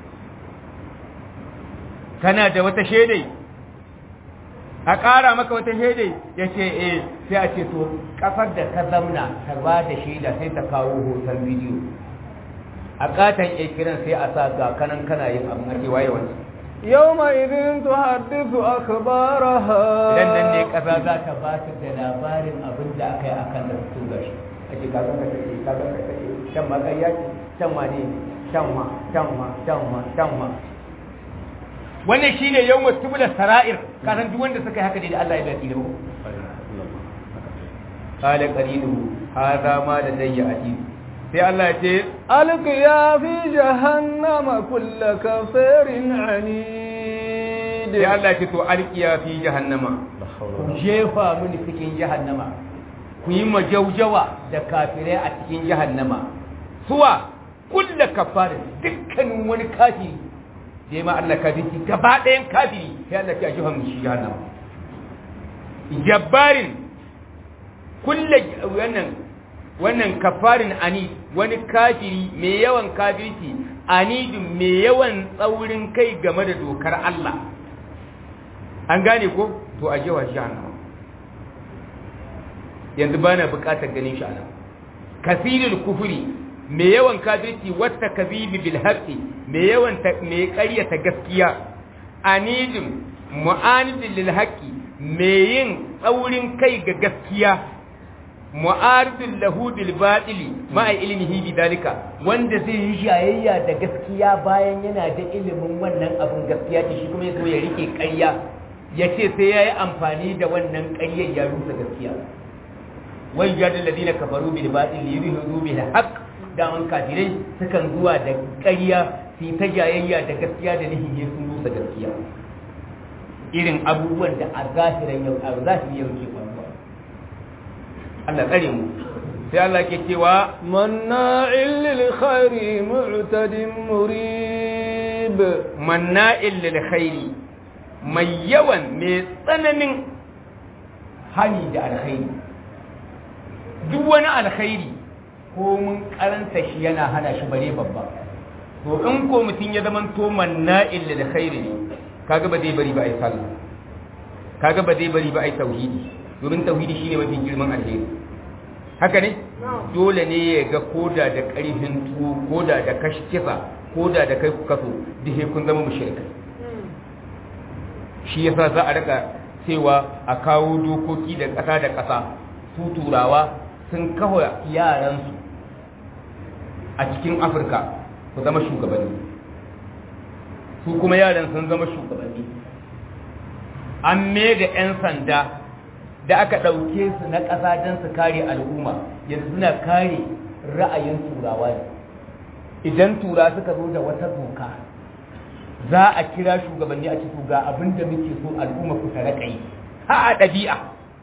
S3: kana da wata shaidai a ƙara maka wata shaidai ya ce eh sai a ce to ƙasar da ka zamna ta ba da shaida sai ta kawo hoton bidiyo a ƙaton kiran sai a sa ga kanan kana yin abin ake waye wani
S2: يومئذ تحدث أخبارها
S3: idan nan ne ƙasa za ta ba su da labarin abin da aka yi a kan da su gashi ake kaga ka take kaga ka take can ma ƙarya ce can ma ne can ma can ma can ma can ma wannan shine yawmut tubla sara'ir kasan duk wanda suka yi haka ne da Allah ya bai tsira qala qarinu hadha ma ladayya atid sai Allah ya ce
S2: ألقيا في جهنم كل كفير عنيد
S3: sai Allah ya ce to alqiya fi jahannama ku jefa mini cikin jahannama ku yi majaujawa da kafirai a cikin jahannama suwa kulla kafarin dukkanin wani kafiri da ma Allah kafiri gaba ɗayan kafiri sai Allah ya jefa mini shi jahannama jabbarin kulla wannan wannan kafarin ani wani kafiri mai yawan kafirci anidin mai yawan tsaurin kai game da dokar Allah an gane ko to a jewa shi hannu yanzu ba na bukatar ganin shi ana kasirul kufuri mai yawan kafirci wata kazibi bil haqqi mai yawan mai ƙaryata gaskiya anidin mu'anidin lil haqqi mai yin tsaurin kai ga gaskiya mu'aridun lahu bil batili ma'a ilmihi bi dalika wanda zai yi shayayya da gaskiya bayan yana da ilimin wannan abin gaskiya ce shi kuma yazo ya rike ƙarya ya ce sai yayi amfani da wannan ƙaryar ya rusa gaskiya wai jadal ladina kafaru bil batili yuridu bil haqq daman kafirai sukan zuwa da ƙarya su ta jayayya da gaskiya da nihin ya sun rusa gaskiya irin abubuwan da a zahirin yau a zahirin yau ke faruwa Allah tsare mu sai Allah ke cewa
S2: manna'il lil khairi mu'tadin murib
S3: manna'il lil khairi mai yawan mai tsananin hani da alkhairi duk wani alkhairi ko mun karanta shi yana hana shi bare babba to in ko mutum ya zama to manna'il lil khairi ne kaga ba zai bari ba ai sallah kaga ba zai bari ba ai tauhidi domin tauhidi shine mafi girman alheri haka ne dole ne ya ga koda da ƙarfin tuwo koda da kashkifa koda da kai kaso duk kun zama mushrikai shi yasa za a rika cewa a kawo dokoki da ƙasa da ƙasa su turawa sun kawo yaransu a cikin afirka ku zama shugabanni su kuma yaran sun zama shugabanni an da 'yan sanda da aka ɗauke su na ƙasa don su kare al'umma yanzu suna kare ra'ayin turawa ne idan tura suka zo da wata doka za a kira shugabanni a cikin ga abin da muke so al'umma ku tare kai ha a ɗabi'a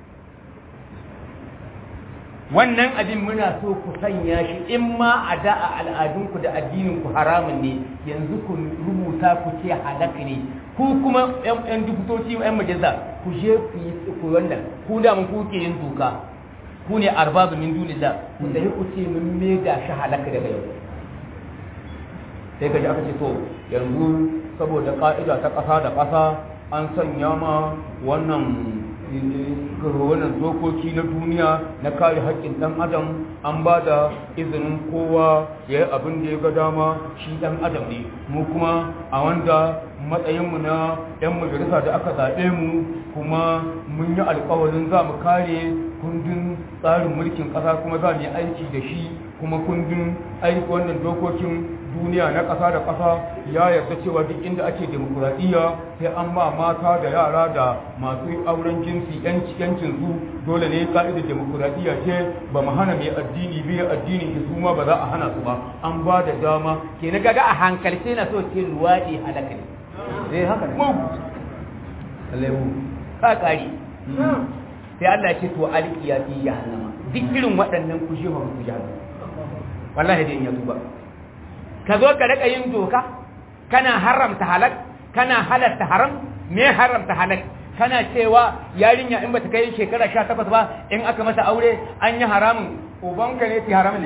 S3: wannan abin muna so ku sanya shi in ma a da a al'adunku da addininku haramun ne yanzu ku rubuta ku ce halak ne ku kuma yan dubutoci yan majalisa ku je ku yi ku wannan ku da mun kuke yin doka ku ne arbabu min dunillah ku sai ku ce mun me da shi halaka daga yau sai ka ji aka ce to yanzu saboda ka'ida ta ƙasa da ƙasa an sanya ma wannan wannan dokoki na duniya na kare haƙƙin ɗan adam an ba da izinin kowa ya yi abin da ya ga dama shi ɗan adam ne mu kuma a wanda matsayinmu na 'yan majalisa da aka zaɓe mu kuma mun yi alkawarin za mu kare kundin tsarin mulkin ƙasa kuma za mu yi aiki da shi kuma kundin aiki wannan dokokin duniya na ƙasa da ƙasa ya yarda cewa duk inda ake demokuraɗiyya sai an ma mata da yara da masu auren jinsi yancin su dole ne ka'idar demokuraɗiyya ce ba mu hana mai addini biyu addinin su ma ba za a hana su ba an ba da dama ke na gaga a hankalce na so ce luwaɗi halaka ne eh haka ne mu ka kare sai Allah ya ce to alqiya fi jahannama duk irin waɗannan kushe ba ku jahannama wallahi dai in ya tuba ka zo ka rika yin doka kana haramta halak kana halatta haram me haramta halak kana cewa yarinya in bata kai shekara 18 ba in aka masa aure an yi haramun ubanka ne fi haramun ne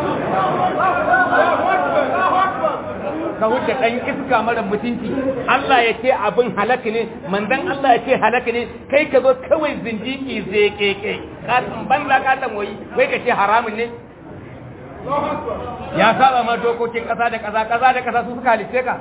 S3: ka wuce dan iska mara mutunci Allah ya ce abin halaka ne manzon Allah ya ce halaka ne kai ka zo kawai zindiki zai keke ka banza ka tamoyi wai ka ce haramun ne ya saba ma dokokin ƙasa da ƙasa ƙasa da ƙasa su suka halice ka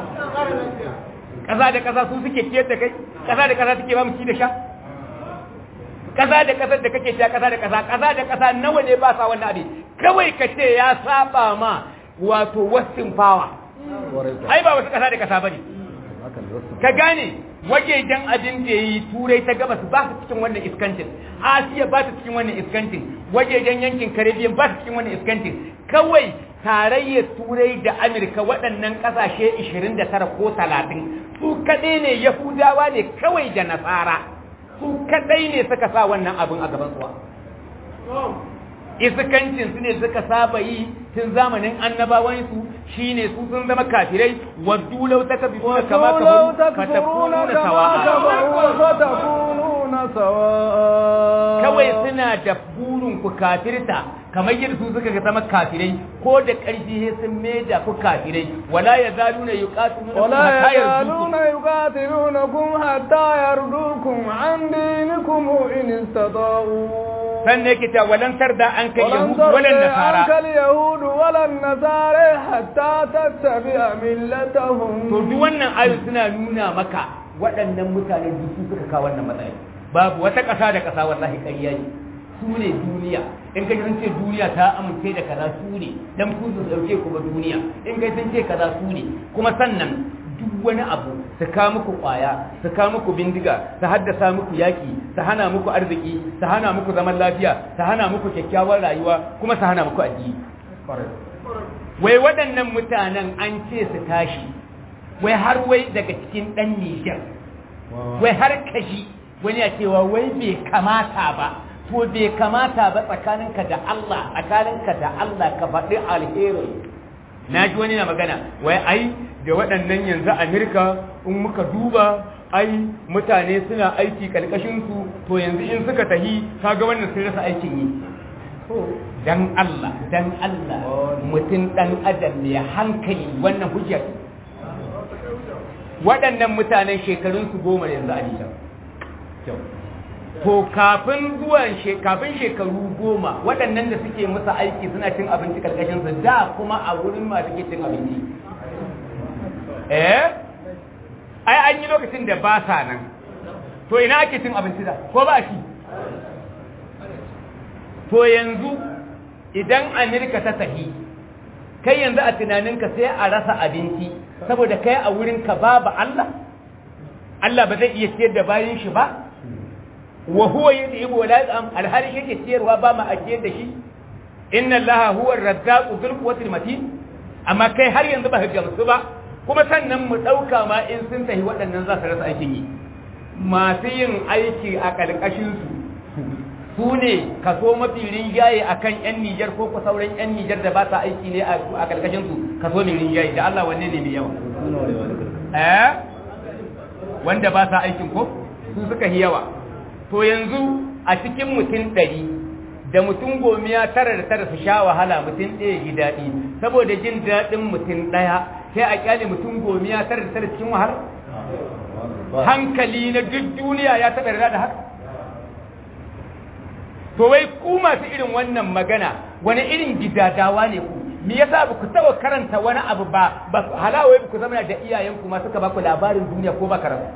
S3: ƙasa da ƙasa su suke ciyar da kai ƙasa da ƙasa suke ba mu ci da sha ƙasa da ƙasa da kake sha ƙasa da ƙasa ƙasa da ƙasa nawa ne ba sa wannan abin kawai ka ce ya saba ma wato western power ai ba wasu ƙasa da ƙasa bane ka gane wajejen abin da yi turai ta gabas ba su cikin wannan iskancin asiya ba su cikin wannan iskancin wajejen yankin caribbean ba su cikin wannan iskancin kawai tarayyar turai da amurka waɗannan ƙasashe 29 ko 30 su kaɗai ne yahudawa ne kawai da nasara su kaɗai ne suka sa wannan abin a gaban suwa iskancin su ne suka saba yi tun zamanin annabawansu shine su sun zama kafirai waddu law takfuruna kama kafaru fatakununa sawa'a kawai suna da burin ku kafirta kamar yadda su suka zama kafirai ko da ƙarfi sai sun maida ku kafirai wala yazaluna yuqatiluna
S2: wala yazaluna yuqatilunakum hatta yardukum an dinikum in istata'u
S3: sannan yake ta walan tarda an kai yahudu walan nasara
S2: an kal yahudu walan nasara hatta tattabi'a millatahum
S3: to duk wannan ayu suna nuna maka waɗannan mutane duk su suka kawo wannan matsayi babu wata ƙasa da ƙasa wallahi ƙarya ne su ne duniya in kai sun ce duniya ta amince da kaza su ne dan ku su dauke ku ba duniya in kai sun ce kaza su ne kuma sannan duk wani abu su ka muku kwaya su ka muku bindiga su haddasa muku yaki su hana muku arziki su hana muku zaman lafiya su hana muku kyakkyawar rayuwa kuma su hana muku addini wai waɗannan mutanen an ce su tashi wai har wai daga cikin ɗan Nijar wai har kashi wani ya cewa wai bai kamata ba to bai kamata ba tsakaninka da Allah tsakaninka da Allah ka faɗi alheri na ji wani na magana wai ai da waɗannan yanzu Amerika in muka duba ai mutane suna aiki kalkashinsu to yanzu in suka tahi kaga wannan sun rasa aikin yi dan Allah dan Allah mutum dan adam mai hankali wannan hujjar waɗannan mutanen shekarunsu goma yanzu a nisa to kafin zuwan kafin shekaru goma waɗannan da suke musu aiki suna cin abinci karkashinsu da kuma a wurin masu ke cin abinci eh ai an yi lokacin da ba sa nan to ina ake cin abinci da ko ba shi to yanzu idan amerika ta tahi kai yanzu a tunaninka sai a rasa abinci saboda kai a wurinka babu Allah Allah ba zai iya ciyar da bayan shi ba wa huwa yudhibu wa la yat'am alhali yake ciyarwa ba ma ajiyar da shi inna allaha huwa ar-razzaqu dhul quwwati matin amma kai har yanzu ba ka gamsu ba kuma sannan mu dauka ma in sun tahi waɗannan za su rasa aikin yi masu yin aiki a ƙarƙashin su su ne kaso mafi rinjaye a kan 'yan Nijar ko ku sauran 'yan Nijar da ba sa aiki ne a ƙarƙashinsu kaso mai rinjaye da Allah wanne ne mai yawa eh wanda ba sa aikin ko su suka yi yawa to yanzu a cikin mutum ɗari da mutum gomiya tara da tara su sha wahala mutum ɗaya ji daɗi saboda jin daɗin mutum ɗaya sai a kyale mutum gomiya tara da tara cikin wahala hankali na duk duniya ya taɓa da haka to wai ku masu irin wannan magana wani irin gidadawa ne ku me yasa ba ku taba karanta wani abu ba ba halawai ba ku zama da iyayenku ma suka ba ku labarin duniya ko ba karatu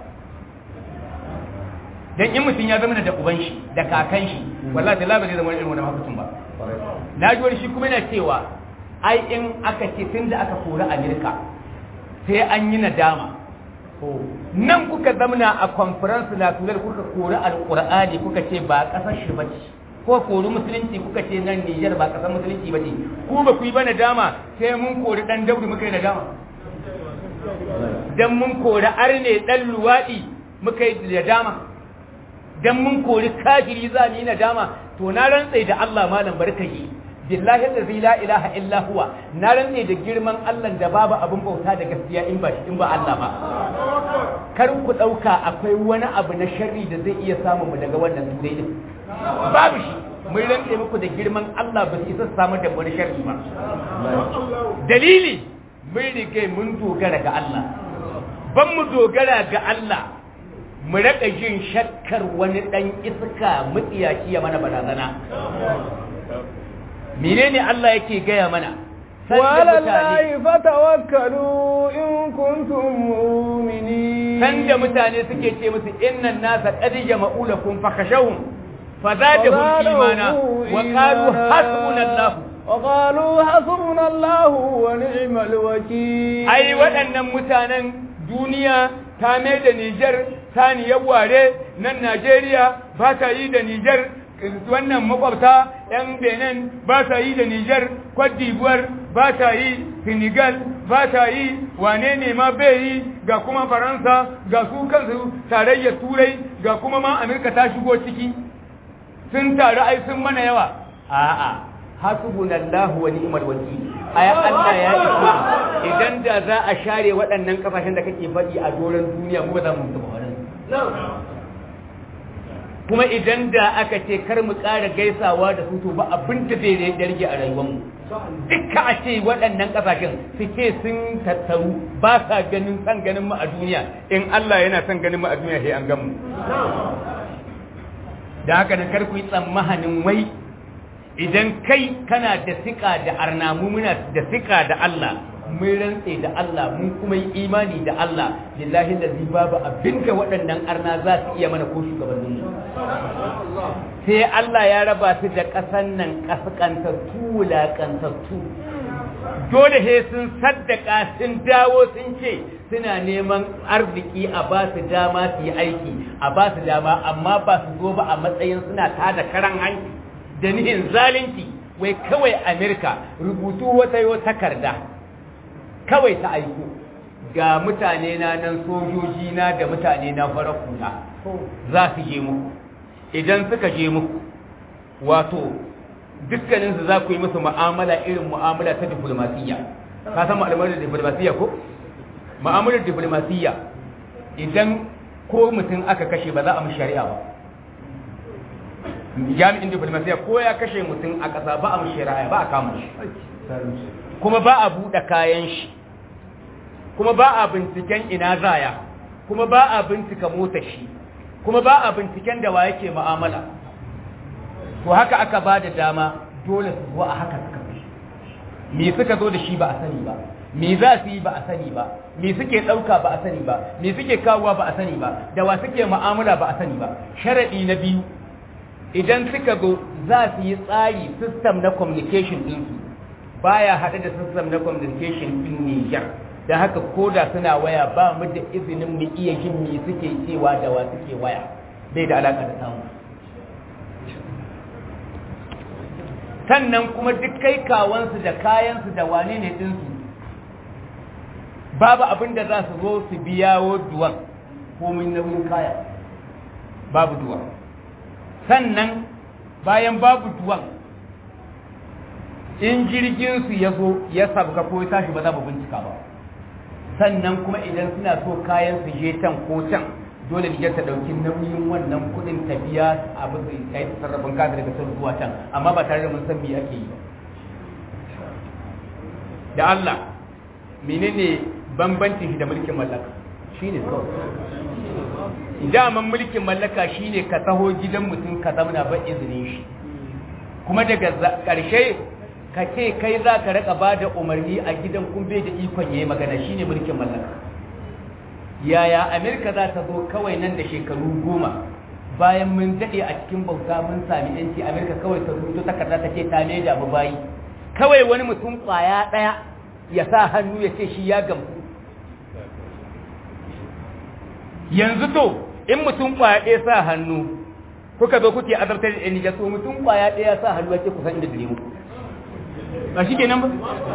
S3: dan in mutum ya zama da uban shi da kakan shi wallahi da labarin zama irin wannan mafucin ba na ji wani shi kuma yana cewa ai in aka ce tun da aka kori Amerika sai an yi nadama nan kuka zamana a conference national kuka kori alqur'ani kuka ce ba kasar shi bace ko kori musulunci kuka ce nan Nijar ba kasar musulunci ba ce ku ba ku yi ba nadama sai mun kori dan dauri muka yi nadama dan mun kori arne dan luwadi muka yi nadama dan mun kori kafiri za mu yi nadama to na rantsa da Allah malam barkaji billahi allazi la ilaha illa huwa na rantsa da girman Allah da babu abin bauta da gaskiya in ba in ba Allah ba kar ku dauka akwai wani abu na sharri da zai iya samu mu daga wannan turai din babu shi mun rantse muku da girman Allah ba su isa samu da wani sharri ba dalili mun rige mun dogara ga Allah ban mu dogara ga Allah mu raka jin shakkar wani dan iska mutsiyaci ya mana barazana menene Allah yake gaya mana
S2: وعلى الله فتوكلوا إن كنتم مؤمنين
S3: sanda mutane suke ce musu innan nasa qad jama'u lakum fakhashawhum fazadahum imana wa qalu hasbunallahu
S2: وقالوا حسبنا الله ونعم الوكيل
S3: ai waɗannan mutanen duniya ta mai da Nijar saniyar ware nan Najeriya ba ta yi da Nijar wannan makwabta ‘yan benin ba ta yi da Nijar, Cote d'Ivoire ba ta yi, Senegal ba ta yi, wane ne ma bai yi ga kuma Faransa ga su kansu tarayyar Turai ga kuma ma Amerika ta shigo ciki, sun taru ai sun mana yawa. A'a, hasbunallahu wa ni'mal wakil. Ayan Allah ya iko idan da za a share waɗannan kasashen da kake faɗi a doron duniya mu ba za mu mutu ba kuma idan da aka ce kar mu ƙara gaisawa da su to ba abin da zai rage a rayuwarmu duka a ce waɗannan ƙasashen su ce sun tattaru ba sa ganin san ganin mu a duniya in Allah yana son ganin mu a duniya sai an gan mu da haka da kar ku yi tsammanin wai idan kai kana da sika da arnamu muna da sika da Allah mun rantse da Allah mun kuma yi imani da Allah lillahi lazi babu abinda waɗannan arna za su iya mana ko shugabannin mu sai Allah ya raba su da ƙasan nan ƙasƙantattu wulaƙantattu dole he sun saddaka sun dawo sun ce suna neman arziki a ba su dama su yi aiki a ba su dama amma ba su zo ba a matsayin suna tada karan hanci da nihin zalunci wai kawai amerika rubutu wata yau takarda kawai ta aiko ga mutane na nan sojoji na da mutane na farar kula za su je muku idan suka je muku wato dukkaninsu za ku yi musu mu'amala irin mu'amala ta diplomasiyya ka san ma'amalar diplomasiyya ko ma'amalar diplomasiyya idan ko mutum aka kashe ba za a mu shari'a ba jami'in diplomasiyya ko ya kashe mutum a ƙasa ba a mu shari'a ba a kama shi kuma ba a buɗe kayan shi kuma ba a binciken ina zaya kuma ba a bincika mota shi kuma ba a binciken da wa yake mu'amala to haka aka ba da dama dole su zuwa a haka suka fi me suka zo da shi ba a sani ba me za su yi ba a sani ba me suke ɗauka ba a sani ba me suke kawowa ba a sani ba da wa suke mu'amala ba a sani ba sharaɗi na biyu idan suka zo za su yi tsari system na communication ɗinsu baya haɗe da system na communication ɗin Niger da haka koda suna waya ba mu da izinin mu iya jin me suke cewa da wa suke waya bai da alaka da samu sannan kuma duk kai kawansu da kayansu da wane ne ɗinsu babu abin da za su zo su biyawo duwan komin nauyin kaya babu duwan sannan bayan babu duwan in jirginsu ya zo ya sabka ko ya tashi ba za mu bincika ba sannan kuma idan suna so kayan su je can ko can dole ne ta dauki nauyin wannan kudin tafiya a bisa kai sarrafin kasa daga sun zuwa can amma ba tare da mun san me ake yi da Allah menene bambancin shi da mulkin mallaka shine kawai daman mulkin mallaka shine ka taho gidan mutum ka zamana ba izinin shi kuma daga ƙarshe ka ce kai za ka raka ba da umarni a gidan kun bai da ikon ya yi magana shi ne mulkin mallaka yaya amerika za ta zo kawai nan da shekaru goma bayan mun daɗe a cikin bauta mun sami yanci amerika kawai ta rubuto takarda ta ce ta ne da mu bayi kawai wani mutum ƙwaya ɗaya ya sa hannu ya ce shi ya gamsu yanzu to in mutum ƙwaya ɗaya sa hannu kuka zo kuke azartar da ɗani so mutum ƙwaya ɗaya sa hannu ya ce kusan inda dare mu ba shi kenan ba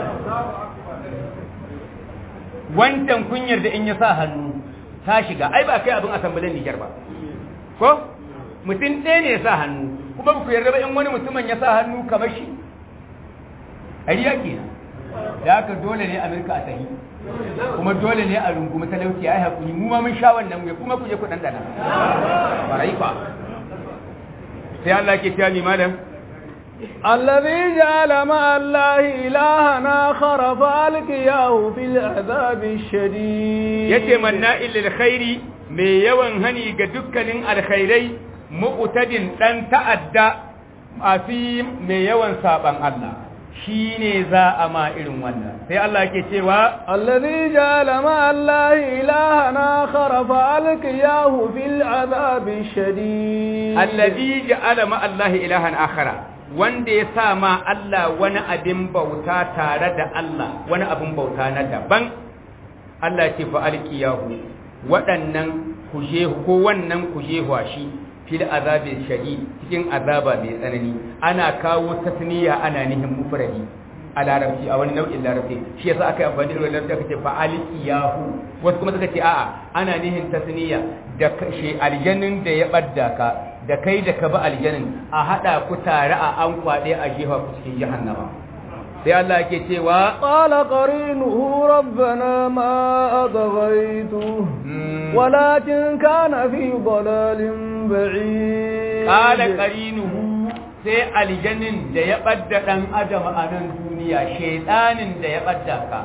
S3: wancan kunyar da in ya sa hannu ta shiga ai ba kai abin asambalin Nijar ba ko mutum ɗaya ne ya sa hannu kuma ba ku yarda ba in wani mutumin ya sa hannu kamar shi ariya ke da haka dole ne Amerika a tahi kuma dole ne a rungumi talauci ai hakuri mu ma mun sha wannan mu kuma ku je ku dandana barai fa sai Allah ke tiya ni malam
S2: الذي جعل مع الله إلها آخر فألقياه في العذاب الشديد
S3: yace manna'il lil khairi mai yawan hani ga dukkanin alkhairai mu'tadin dan ta'adda asim mai yawan saban Allah shine za a ma irin wannan sai Allah yake cewa
S2: الذي جعل مع الله إلها آخر فألقياه في العذاب الشديد
S3: alladhi ja'ala ma Allah ilahan akhara wanda ya sa ma Allah wani abin bauta tare da Allah wani abin bauta na daban Allah ce fa alqiyahu waɗannan kuje ko wannan kuje shi fil azabi shadid cikin azaba mai tsanani ana kawo tasniya ana nihin mufradi a larabci a wani nau'in larabci shi yasa aka yi amfani da larabci aka ce fa alqiyahu wasu kuma suka ce a'a ana nihin tasniya da shi aljannin da ya badda ka da kai da ka bi aljanin a haɗa ku tare a an kwaɗe a jefa ku cikin jahannama sai Allah yake cewa
S2: qala qarinuhu rabbana ma adghaytu walakin kana fi dalalin ba'id
S3: qala qarinuhu sai aljanin da ya badda dan adam a nan duniya shaytanin da ya badda ka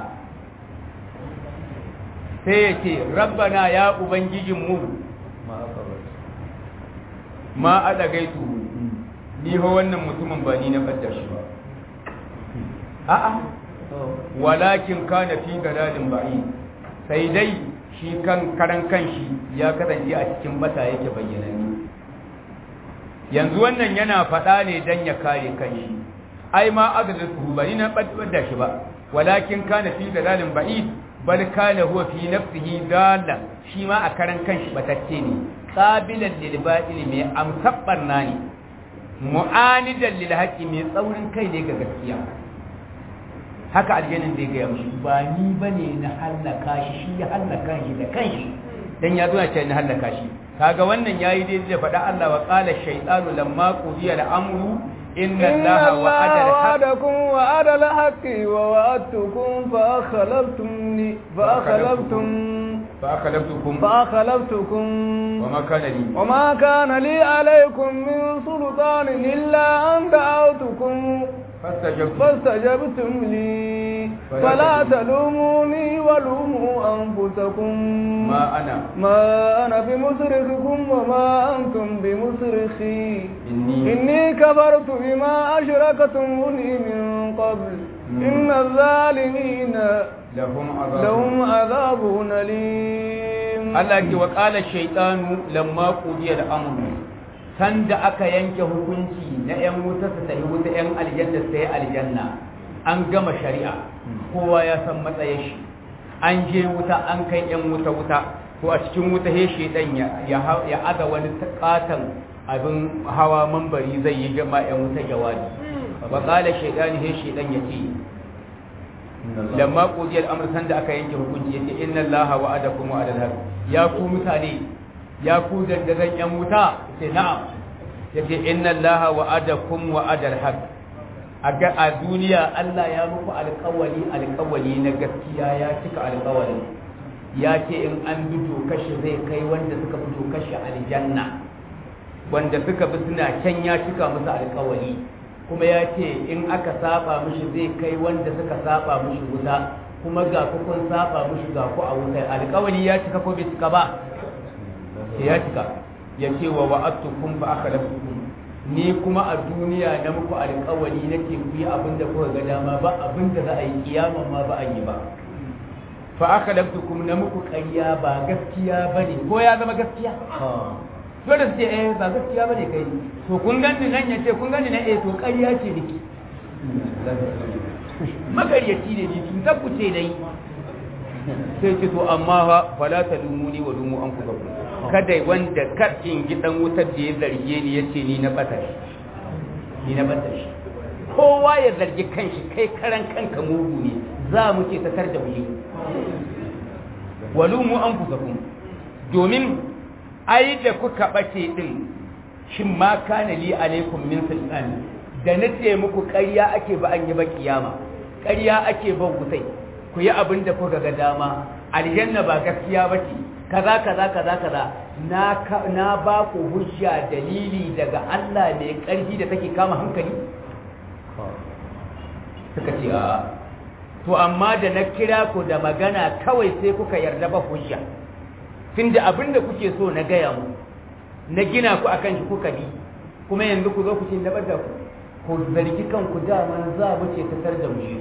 S3: sai yake rabbana ya ubangijinmu ma a ɗagaitu ni ho wannan mutumin ba ni na fadda shi ba a'a walakin kana fi dalalin ba'i sai dai shi kan karan kanshi ya kasance a cikin bata yake bayyanani yanzu wannan yana faɗa ne dan ya kare kanshi ai ma azlatu ba ni na fadda shi ba walakin kana fi dalalin ba'i bal kana huwa fi nafsihi dalan shi ma a karan kanshi batacce ne qabilan lil batil mai amsabbar nani mu'anidan lil haqqi mai tsaurin kai ne ga gaskiya haka aljannin zai gaya mushi ba ni bane na hallaka shi shi ya hallaka shi da kanshi dan ya zo ya ce na hallaka shi kaga wannan yayi daidai da faɗa Allah wa qala shaytanu lamma qudiya al-amru inna Allaha wa'ada
S2: wa'adakum wa'ada al-haqqi wa wa'adtukum fa akhlaftumni fa akhlaftum
S3: فأخلفتكم
S2: فأخلفتكم
S3: وما كان لي
S2: وما كان لي عليكم من سلطان إلا أن دعوتكم
S3: فاستجبت
S2: فاستجبتم لي فلا تلوموني ولوموا أنفسكم
S3: ما أنا
S2: ما أنا بمصرخكم وما أنتم بمصرخي
S3: إني
S2: إني كفرت بما أشركتموني من قبل إن الظالمين
S3: لهم عذاب
S2: لهم عذاب أليم
S3: Allah ke wa ƙala shaitanu lamma ƙudiyar amuru sanda aka yanke hukunci na 'yan wuta su tafi wuta 'yan aljanna sai aljanna an gama shari'a kowa ya san matsayin shi an je wuta an kai 'yan wuta wuta ko a cikin wuta he shaitan ya ya aza wani katon abin hawa mambari zai yi jama 'yan wuta jawabi wa ƙala shaitanu he shaitan ya ce lamma qudiyal amr san da aka yanke hukunci yace inna allaha wa'adakum wa'adal haq ya ku mutane ya ku dandazan yan wuta yace na'am yace inna allaha wa'adakum wa'adal haq aga a duniya Allah ya muku alƙawari alƙawari na gaskiya ya cika alƙawari ya ce in an bi kashi zai kai wanda suka fito kashi aljanna wanda suka bi suna can ya cika musu alƙawari kuma ya ce in aka saba mishi zai kai wanda suka saba mishi wuta kuma ga ku kun saba mishi ga ku a wuta alƙawari ya cika ko bai cika ba ya cika ya ce wa wa'adtukum fa akhlaftukum ni kuma a duniya na muku alƙawari nake ku yi abin da kuka ga dama ba abin da za a yi kiyama ma ba a yi ba fa akhlaftukum na muku ƙarya ba gaskiya bane ko ya zama gaskiya dole su ce eh ba gaskiya bane kai to kun gani nan ya ce kun gani nan eh to ƙarya ce niki magaryaci ne ni cutar ku ce dai sai ce to amma fa fala ta lumuni wa lumu an kuka kada wanda kar in gi dan wutar da ya zarge ni yace ni na bata shi ni na bata shi kowa ya zargi kanshi kai karan kanka mugu ne za mu ce ta da mu wa lumu an kuka domin ai da kuka bace din shin ma kana li alaikum min sultan da nace muku ƙarya ake ba an yi ba kiyama ƙarya ake ba gusai ku yi abin da kuka ga dama aljanna ba gaskiya bace kaza kaza kaza kaza na na ba ku hujja dalili daga Allah mai ƙarfi da take kama hankali suka ce a to amma da na kira ku da magana kawai sai kuka yarda ba hujja tunda abin da kuke so na gaya mu na gina ku akan shi kuka bi kuma yanzu ku zo ku ce nabar da ku ku zargi kanku dama za mu ce ta da mu shi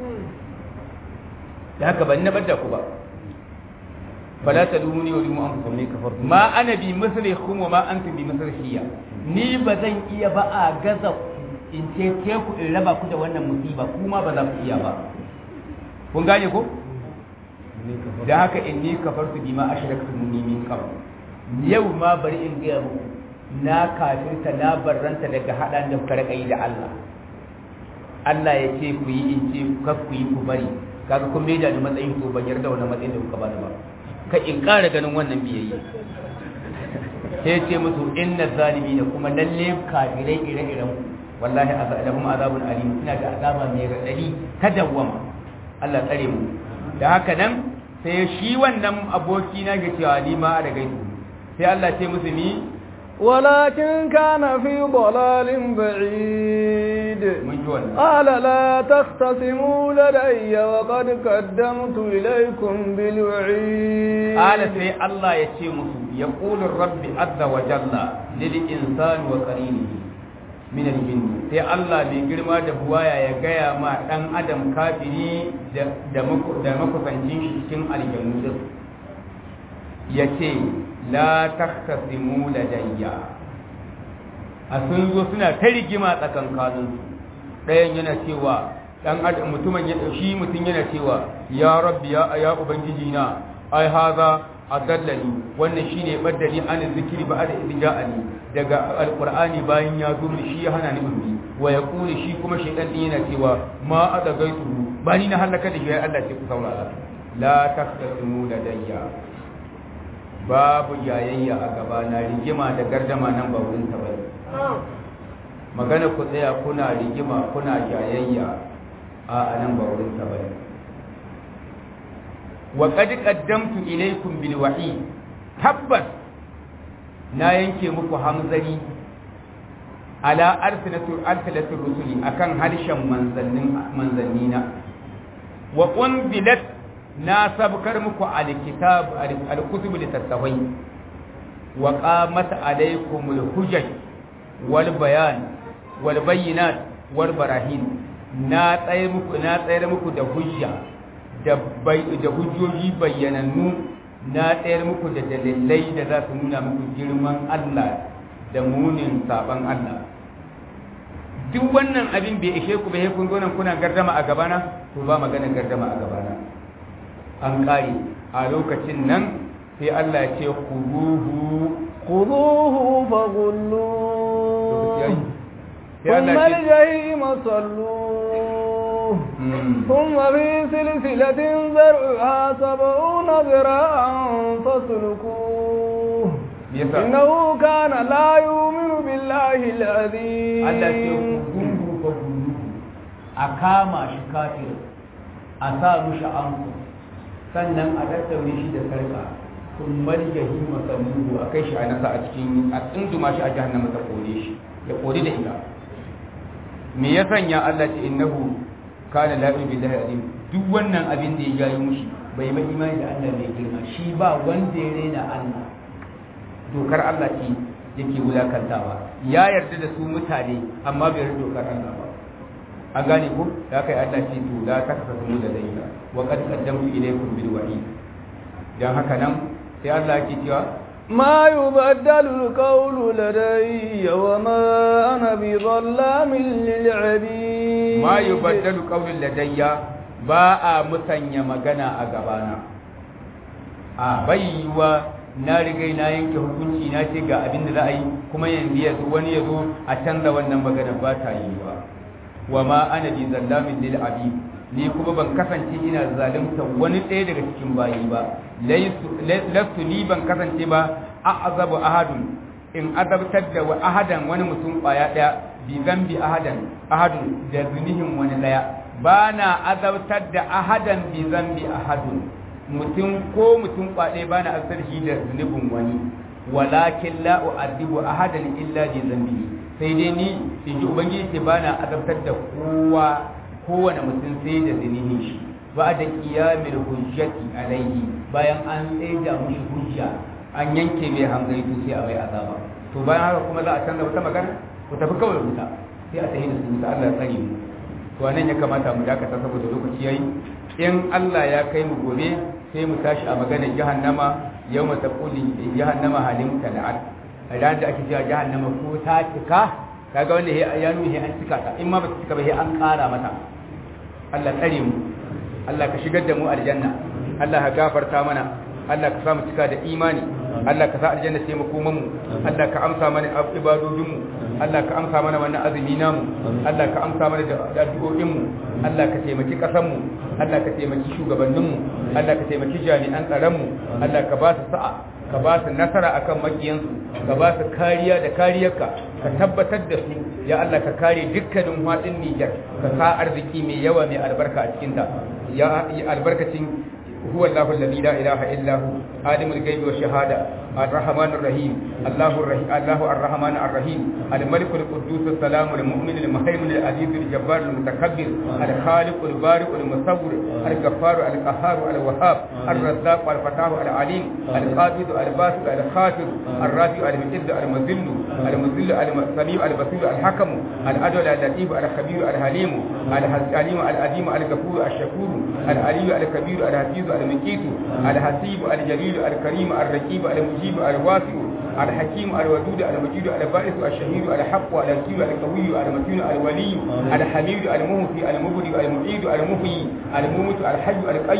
S3: da haka ban nabar da ku ba fala ta dumuni wa dumu an kuma kafar ma ana bi mislikum wa ma antum bi mislihiya ni ba zan iya ba a gaza in ce ke ku in raba ku da wannan musiba kuma ba za ku iya ba kun gane ko da haka inni kafartu bima ashraktumuni min qabl yau ma bari in ga muku na kafirta na barranta daga hadan da kuka rika yi da Allah Allah ya ce ku yi in ce kar ku yi ku bari kaga kun mai da ni matsayin ku ban yarda wannan matsayin da kuka bani ba ka in ƙara ganin wannan biyayya sai ce musu inna zalimin kuma lalle kafirai ire-iren ku wallahi azabun azabun alim ina da azaba mai radadi ta dawwama Allah tsare mu da haka nan sai shi wannan aboki na ga cewa ni ma da gaisu sai Allah ce musu ni
S2: ولكن كان في ضلال بعيد
S3: mun ji wannan
S2: قال لا تختصموا لدي وقد قدمت إليكم بالوعيد
S3: ala sai Allah ya ce musu ya qulu rabbi azza wa jalla lil insani wa qarinihi min al sai Allah mai girma da buwaya ya gaya ma dan adam kafiri da da maku- da makusancin shi cikin aljannu din yace la tahtasimu ladayya a sun zo suna ta rigima tsakankanin su ɗayan yana cewa dan adam mutumin ya shi mutum yana cewa ya rabbi ya ya ubangiji na ai haza adallani wannan shine baddali an zikiri ba da idja'ani daga alqur'ani bayan ya zo shi ya hana ni ummi wa yaqulu shi kuma shaytan din yana cewa ma adagaitu ba ni na halaka da shi Allah ce ku saurara la taqtasimu ladayya babu yayayya a gaba na rigima da gardama nan ba wurin ta bane magana ku tsaya kuna rigima kuna yayayya a nan ba wurin ta bane wa qad qaddamtu ilaykum bil wahi tabbas na yanke muku hamzari ala arsalatu arsalatu rusuli akan harshen manzannin manzannina wa unzilat na sabkar muku alkitab alkutub litattafai wa qamat alaykum alhujaj wal bayan wal bayyinat wal barahin na tsayar muku na tsayar muku da hujja da da hujjoji bayyanannu na tsayar muku da dalilai da za su nuna muku girman Allah da munin saban Allah duk wannan abin bai ishe ku bai kun zo nan kuna gardama a gabana to ba magana gardama a gabana an kare a lokacin nan sai Allah ya ce khuduhu
S2: khuduhu faghullu ثم الجحيم صلوه ثم في سلسلة ذرعها سبعون ذراعا فاسلكوه إنه كان لا يؤمن بالله العظيم
S3: Allah ce khuduhu faghullu a kama shi kafir a sa mushi anku sannan a tattaure shi da sarka sun marge hima sanduhu a kai shi a nasa a cikin a tsunduma shi a jahannama ta kore shi ya kore da ita me ya sanya Allah ce innahu kana la ilaha billahi azim duk wannan abin da ya yi mushi bai mai imani da Allah mai girma shi ba wanda ya rena Allah dokar Allah ce yake wulakantawa ya yarda da su mutane amma bai yarda dokar Allah ba an gane ku da kai Allah ce to la takasatu da daina wa qad qaddamtu ilaykum bil wahid dan haka nan sai Allah yake cewa
S2: ما يبدل القول لدي وما أنا بظلام للعبيد
S3: ما يبدل قول لدي ba a musanya magana a gabana a baiwa na rigai na yanke hukunci na ce ga abin da za a yi kuma yanzu ya zo wani ya zo a canza wannan magana ba ta yi ba wa ma ana bi zallamin lil abid ni kuma ban kasance ina zalunta wani ɗaya daga cikin bayi ba lastu ni ban kasance ba a azabu ahadun in azabtar da wa ahadan wani mutum ƙwaya ɗaya bi zambi ahadan ahadun da zunihin wani ɗaya ba na azabtar da ahadan bi zambi ahadun mutum ko mutum kwaɗe ba na azabtar shi da zunubin wani walakin la u'adhibu ahadan illa bi zambi sai dai ni in ji ubangiji ce ba na azabtar da kowa kowane mutum sai da zinihin shi ba da kiyamil hujjati alaihi bayan an tsaida mushi hujja an yanke mai hangaitu sai a mai azaba to bayan haka kuma za a canza wata magana ku tafi kawai wuta sai a tafi da su wuta Allah ya tsare mu to anan ya kamata mu dakata saboda lokaci yayi in Allah ya kai mu gobe sai mu tashi a maganar jahannama yawma taquli jahannama halim tal'at ran da ake cewa jahannama ko ta cika kaga wanda ya nuna an cika ta in ma ba ta cika ba sai an ƙara mata Allah tsare mu Allah ka shigar da mu aljanna Allah ka gafarta mana Allah ka sa mu cika da imani Allah ka sa aljanna ce mu koman mu Allah ka amsa mana ibadodin mu Allah ka amsa mana wannan azumi namu Allah ka amsa mana da addu'o'in mu Allah ka taimaki kasan mu Allah ka taimaki shugabannin mu Allah ka taimaki jami'an tsaron mu Allah ka ba su sa'a ka ba su nasara akan makiyansu ka ba su kariya da kariyarka ka tabbatar da su ya Allah ka kare dukkanin hadin Niger ka sa arziki mai yawa mai albarka a cikin ta ya albarkacin هو الله الذي لا إله إلا هو عالم الغيب والشهادة الرحمن الرحيم الله الرحيم الله الرحمن الرحيم الملك القدوس السلام المؤمن المهيمن العزيز الجبار المتكبر الخالق البارئ المصور الغفار القهار الوهاب الرزاق الفتاح العليم القابض الباسط الخافض الرافع المعز المذل المذل السميع البصير الحكم العدل اللطيف الخبير الحليم الحليم العظيم الغفور الشكور العلي الكبير الحفيظ المقيت الحسيب الجليل الكريم الرقيب المجيب الواسع الحكيم الودود المجيد البائس الشهيد الحق الكيل القوي المتين الولي الحميد المهفي المبدي المعيد المحيي الموت الحي القيوم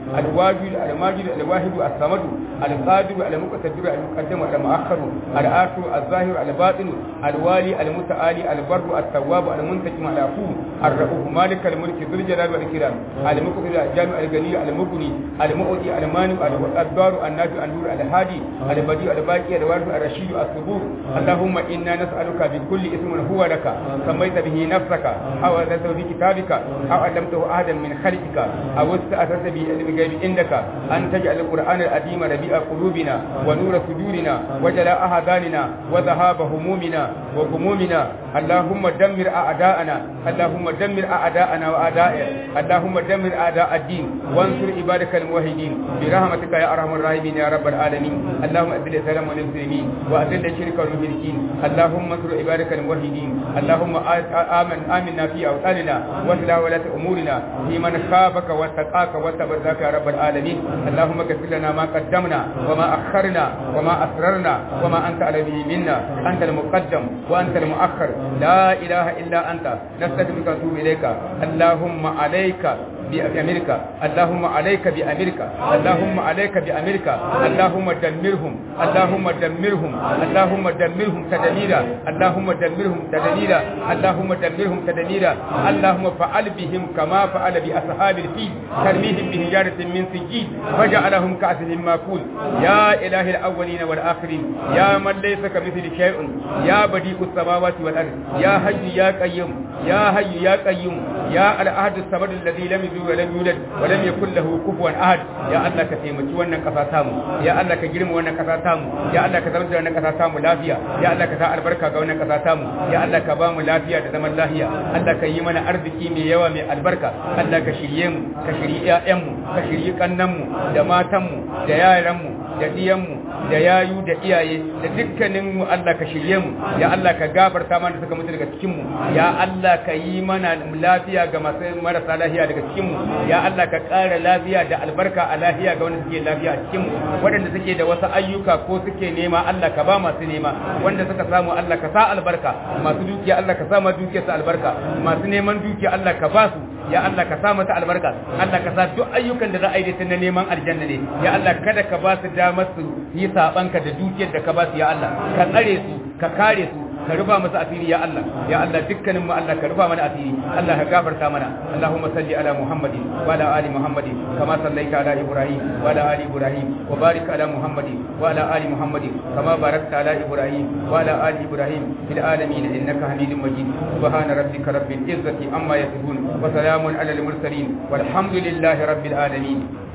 S3: الواجد الماجد الواحد الصمد القادر المقتدر المقدم المؤخر الآخر الظاهر الباطن الوالي المتعالي البر التواب المنتجم العفو الرؤوف مالك الملك ذو الجلال والإكرام المقتدر الجامع الغني المغني المؤتي المانع الدار النافع النور الهادي البديع الباقي الوارث الرشيد الصبور اللهم إنا نسألك بكل اسم هو لك سميت به نفسك أو أنزلته في كتابك أو علمته أحدا من خلقك أو استأثرت به علم الغيب عندك أن تجعل القرآن العظيم ربيع قلوبنا ونور صدورنا وجلاء أحزاننا وذهاب همومنا وغمومنا اللهم دمر أعداءنا اللهم دمر أعداءنا وأعدائك اللهم دمر أعداء الدين وانصر عبادك الموحدين برحمتك يا أرحم الراحمين يا رب العالمين اللهم أذل السلام والمسلمين وأذل الشرك والمشركين اللهم انصر عبادك الموحدين اللهم آمن آمنا في أوطاننا واصلح ولاة أمورنا في من خافك واتقاك وتبرك يا رب العالمين اللهم اغفر لنا ما قدمنا وما أخرنا وما أسررنا وما أنت على به منا أنت المقدم وأنت المؤخر لا إله إلا أنت نستغفرك ونتوب إليك اللهم عليك بأمريكا اللهم عليك بأمريكا اللهم عليك بأمريكا اللهم دمرهم اللهم دمرهم اللهم دمرهم تدميرا اللهم دمرهم تدميرا اللهم دمرهم تدميرا اللهم فعل بهم كما فعل بأصحاب الفيل ترميهم بهجارة من سجيل وجعلهم كأسهم ماكول يا إله الأولين والآخرين يا من ليس كمثل شيء يا بديع السماوات والأرض يا حي يا قيوم يا حي يا قيوم يا الأحد الصمد الذي لم يلد ولم يولد ولم يكن له كفوا أحد يا الله كتيمتي wannan kasa tamu ya Allah ka girma wannan kasa tamu ya Allah ka zama da wannan kasa tamu lafiya ya Allah ka sa albarka ga wannan kasa tamu ya Allah ka ba mu lafiya da zaman lafiya Allah ka yi mana arziki mai yawa mai albarka Allah ka shirye mu ka shirye ƴaƴan mu ka shirye kannan mu da matan mu da yaran mu da diyan mu da yayu da iyaye da dukkanin mu Allah ka shirye mu ya Allah ka gafarta mana suka mutu daga cikin mu ya Allah ka yi mana lafiya ga masu marasa lafiya daga cikin mu ya Allah ka ƙara lafiya da albarka a lafiya ga wanda suke lafiya a cikin mu waɗanda suke da wasu ayyuka ko suke nema Allah ka ba masu nema wanda suka samu Allah ka sa albarka masu dukiya Allah ka sa ma dukiyar su albarka masu neman dukiya Allah ka ba su ya Allah ka sa mata albarka Allah ka sa duk ayyukan da za a yi da na neman aljanna ne ya Allah kada ka ba su damar su yi sabanka da dukiyar da ka ba su ya Allah ka tsare su ka kare su ka rufa masa asiri ya Allah ya Allah dukkanin mu Allah ka rufa mana asiri Allah ka gafarta mana Allahumma salli ala Muhammadin wa ala ali Muhammadin kama sallaita ala Ibrahim wa ala ali Ibrahim wa barik ala Muhammadin wa ala ali Muhammadin kama barakta ala Ibrahim wa ala ali Ibrahim fil alamin innaka Hamidum Majid subhana rabbika rabbil izzati amma yasifun wa salamun ala al mursalin walhamdulillahi rabbil alamin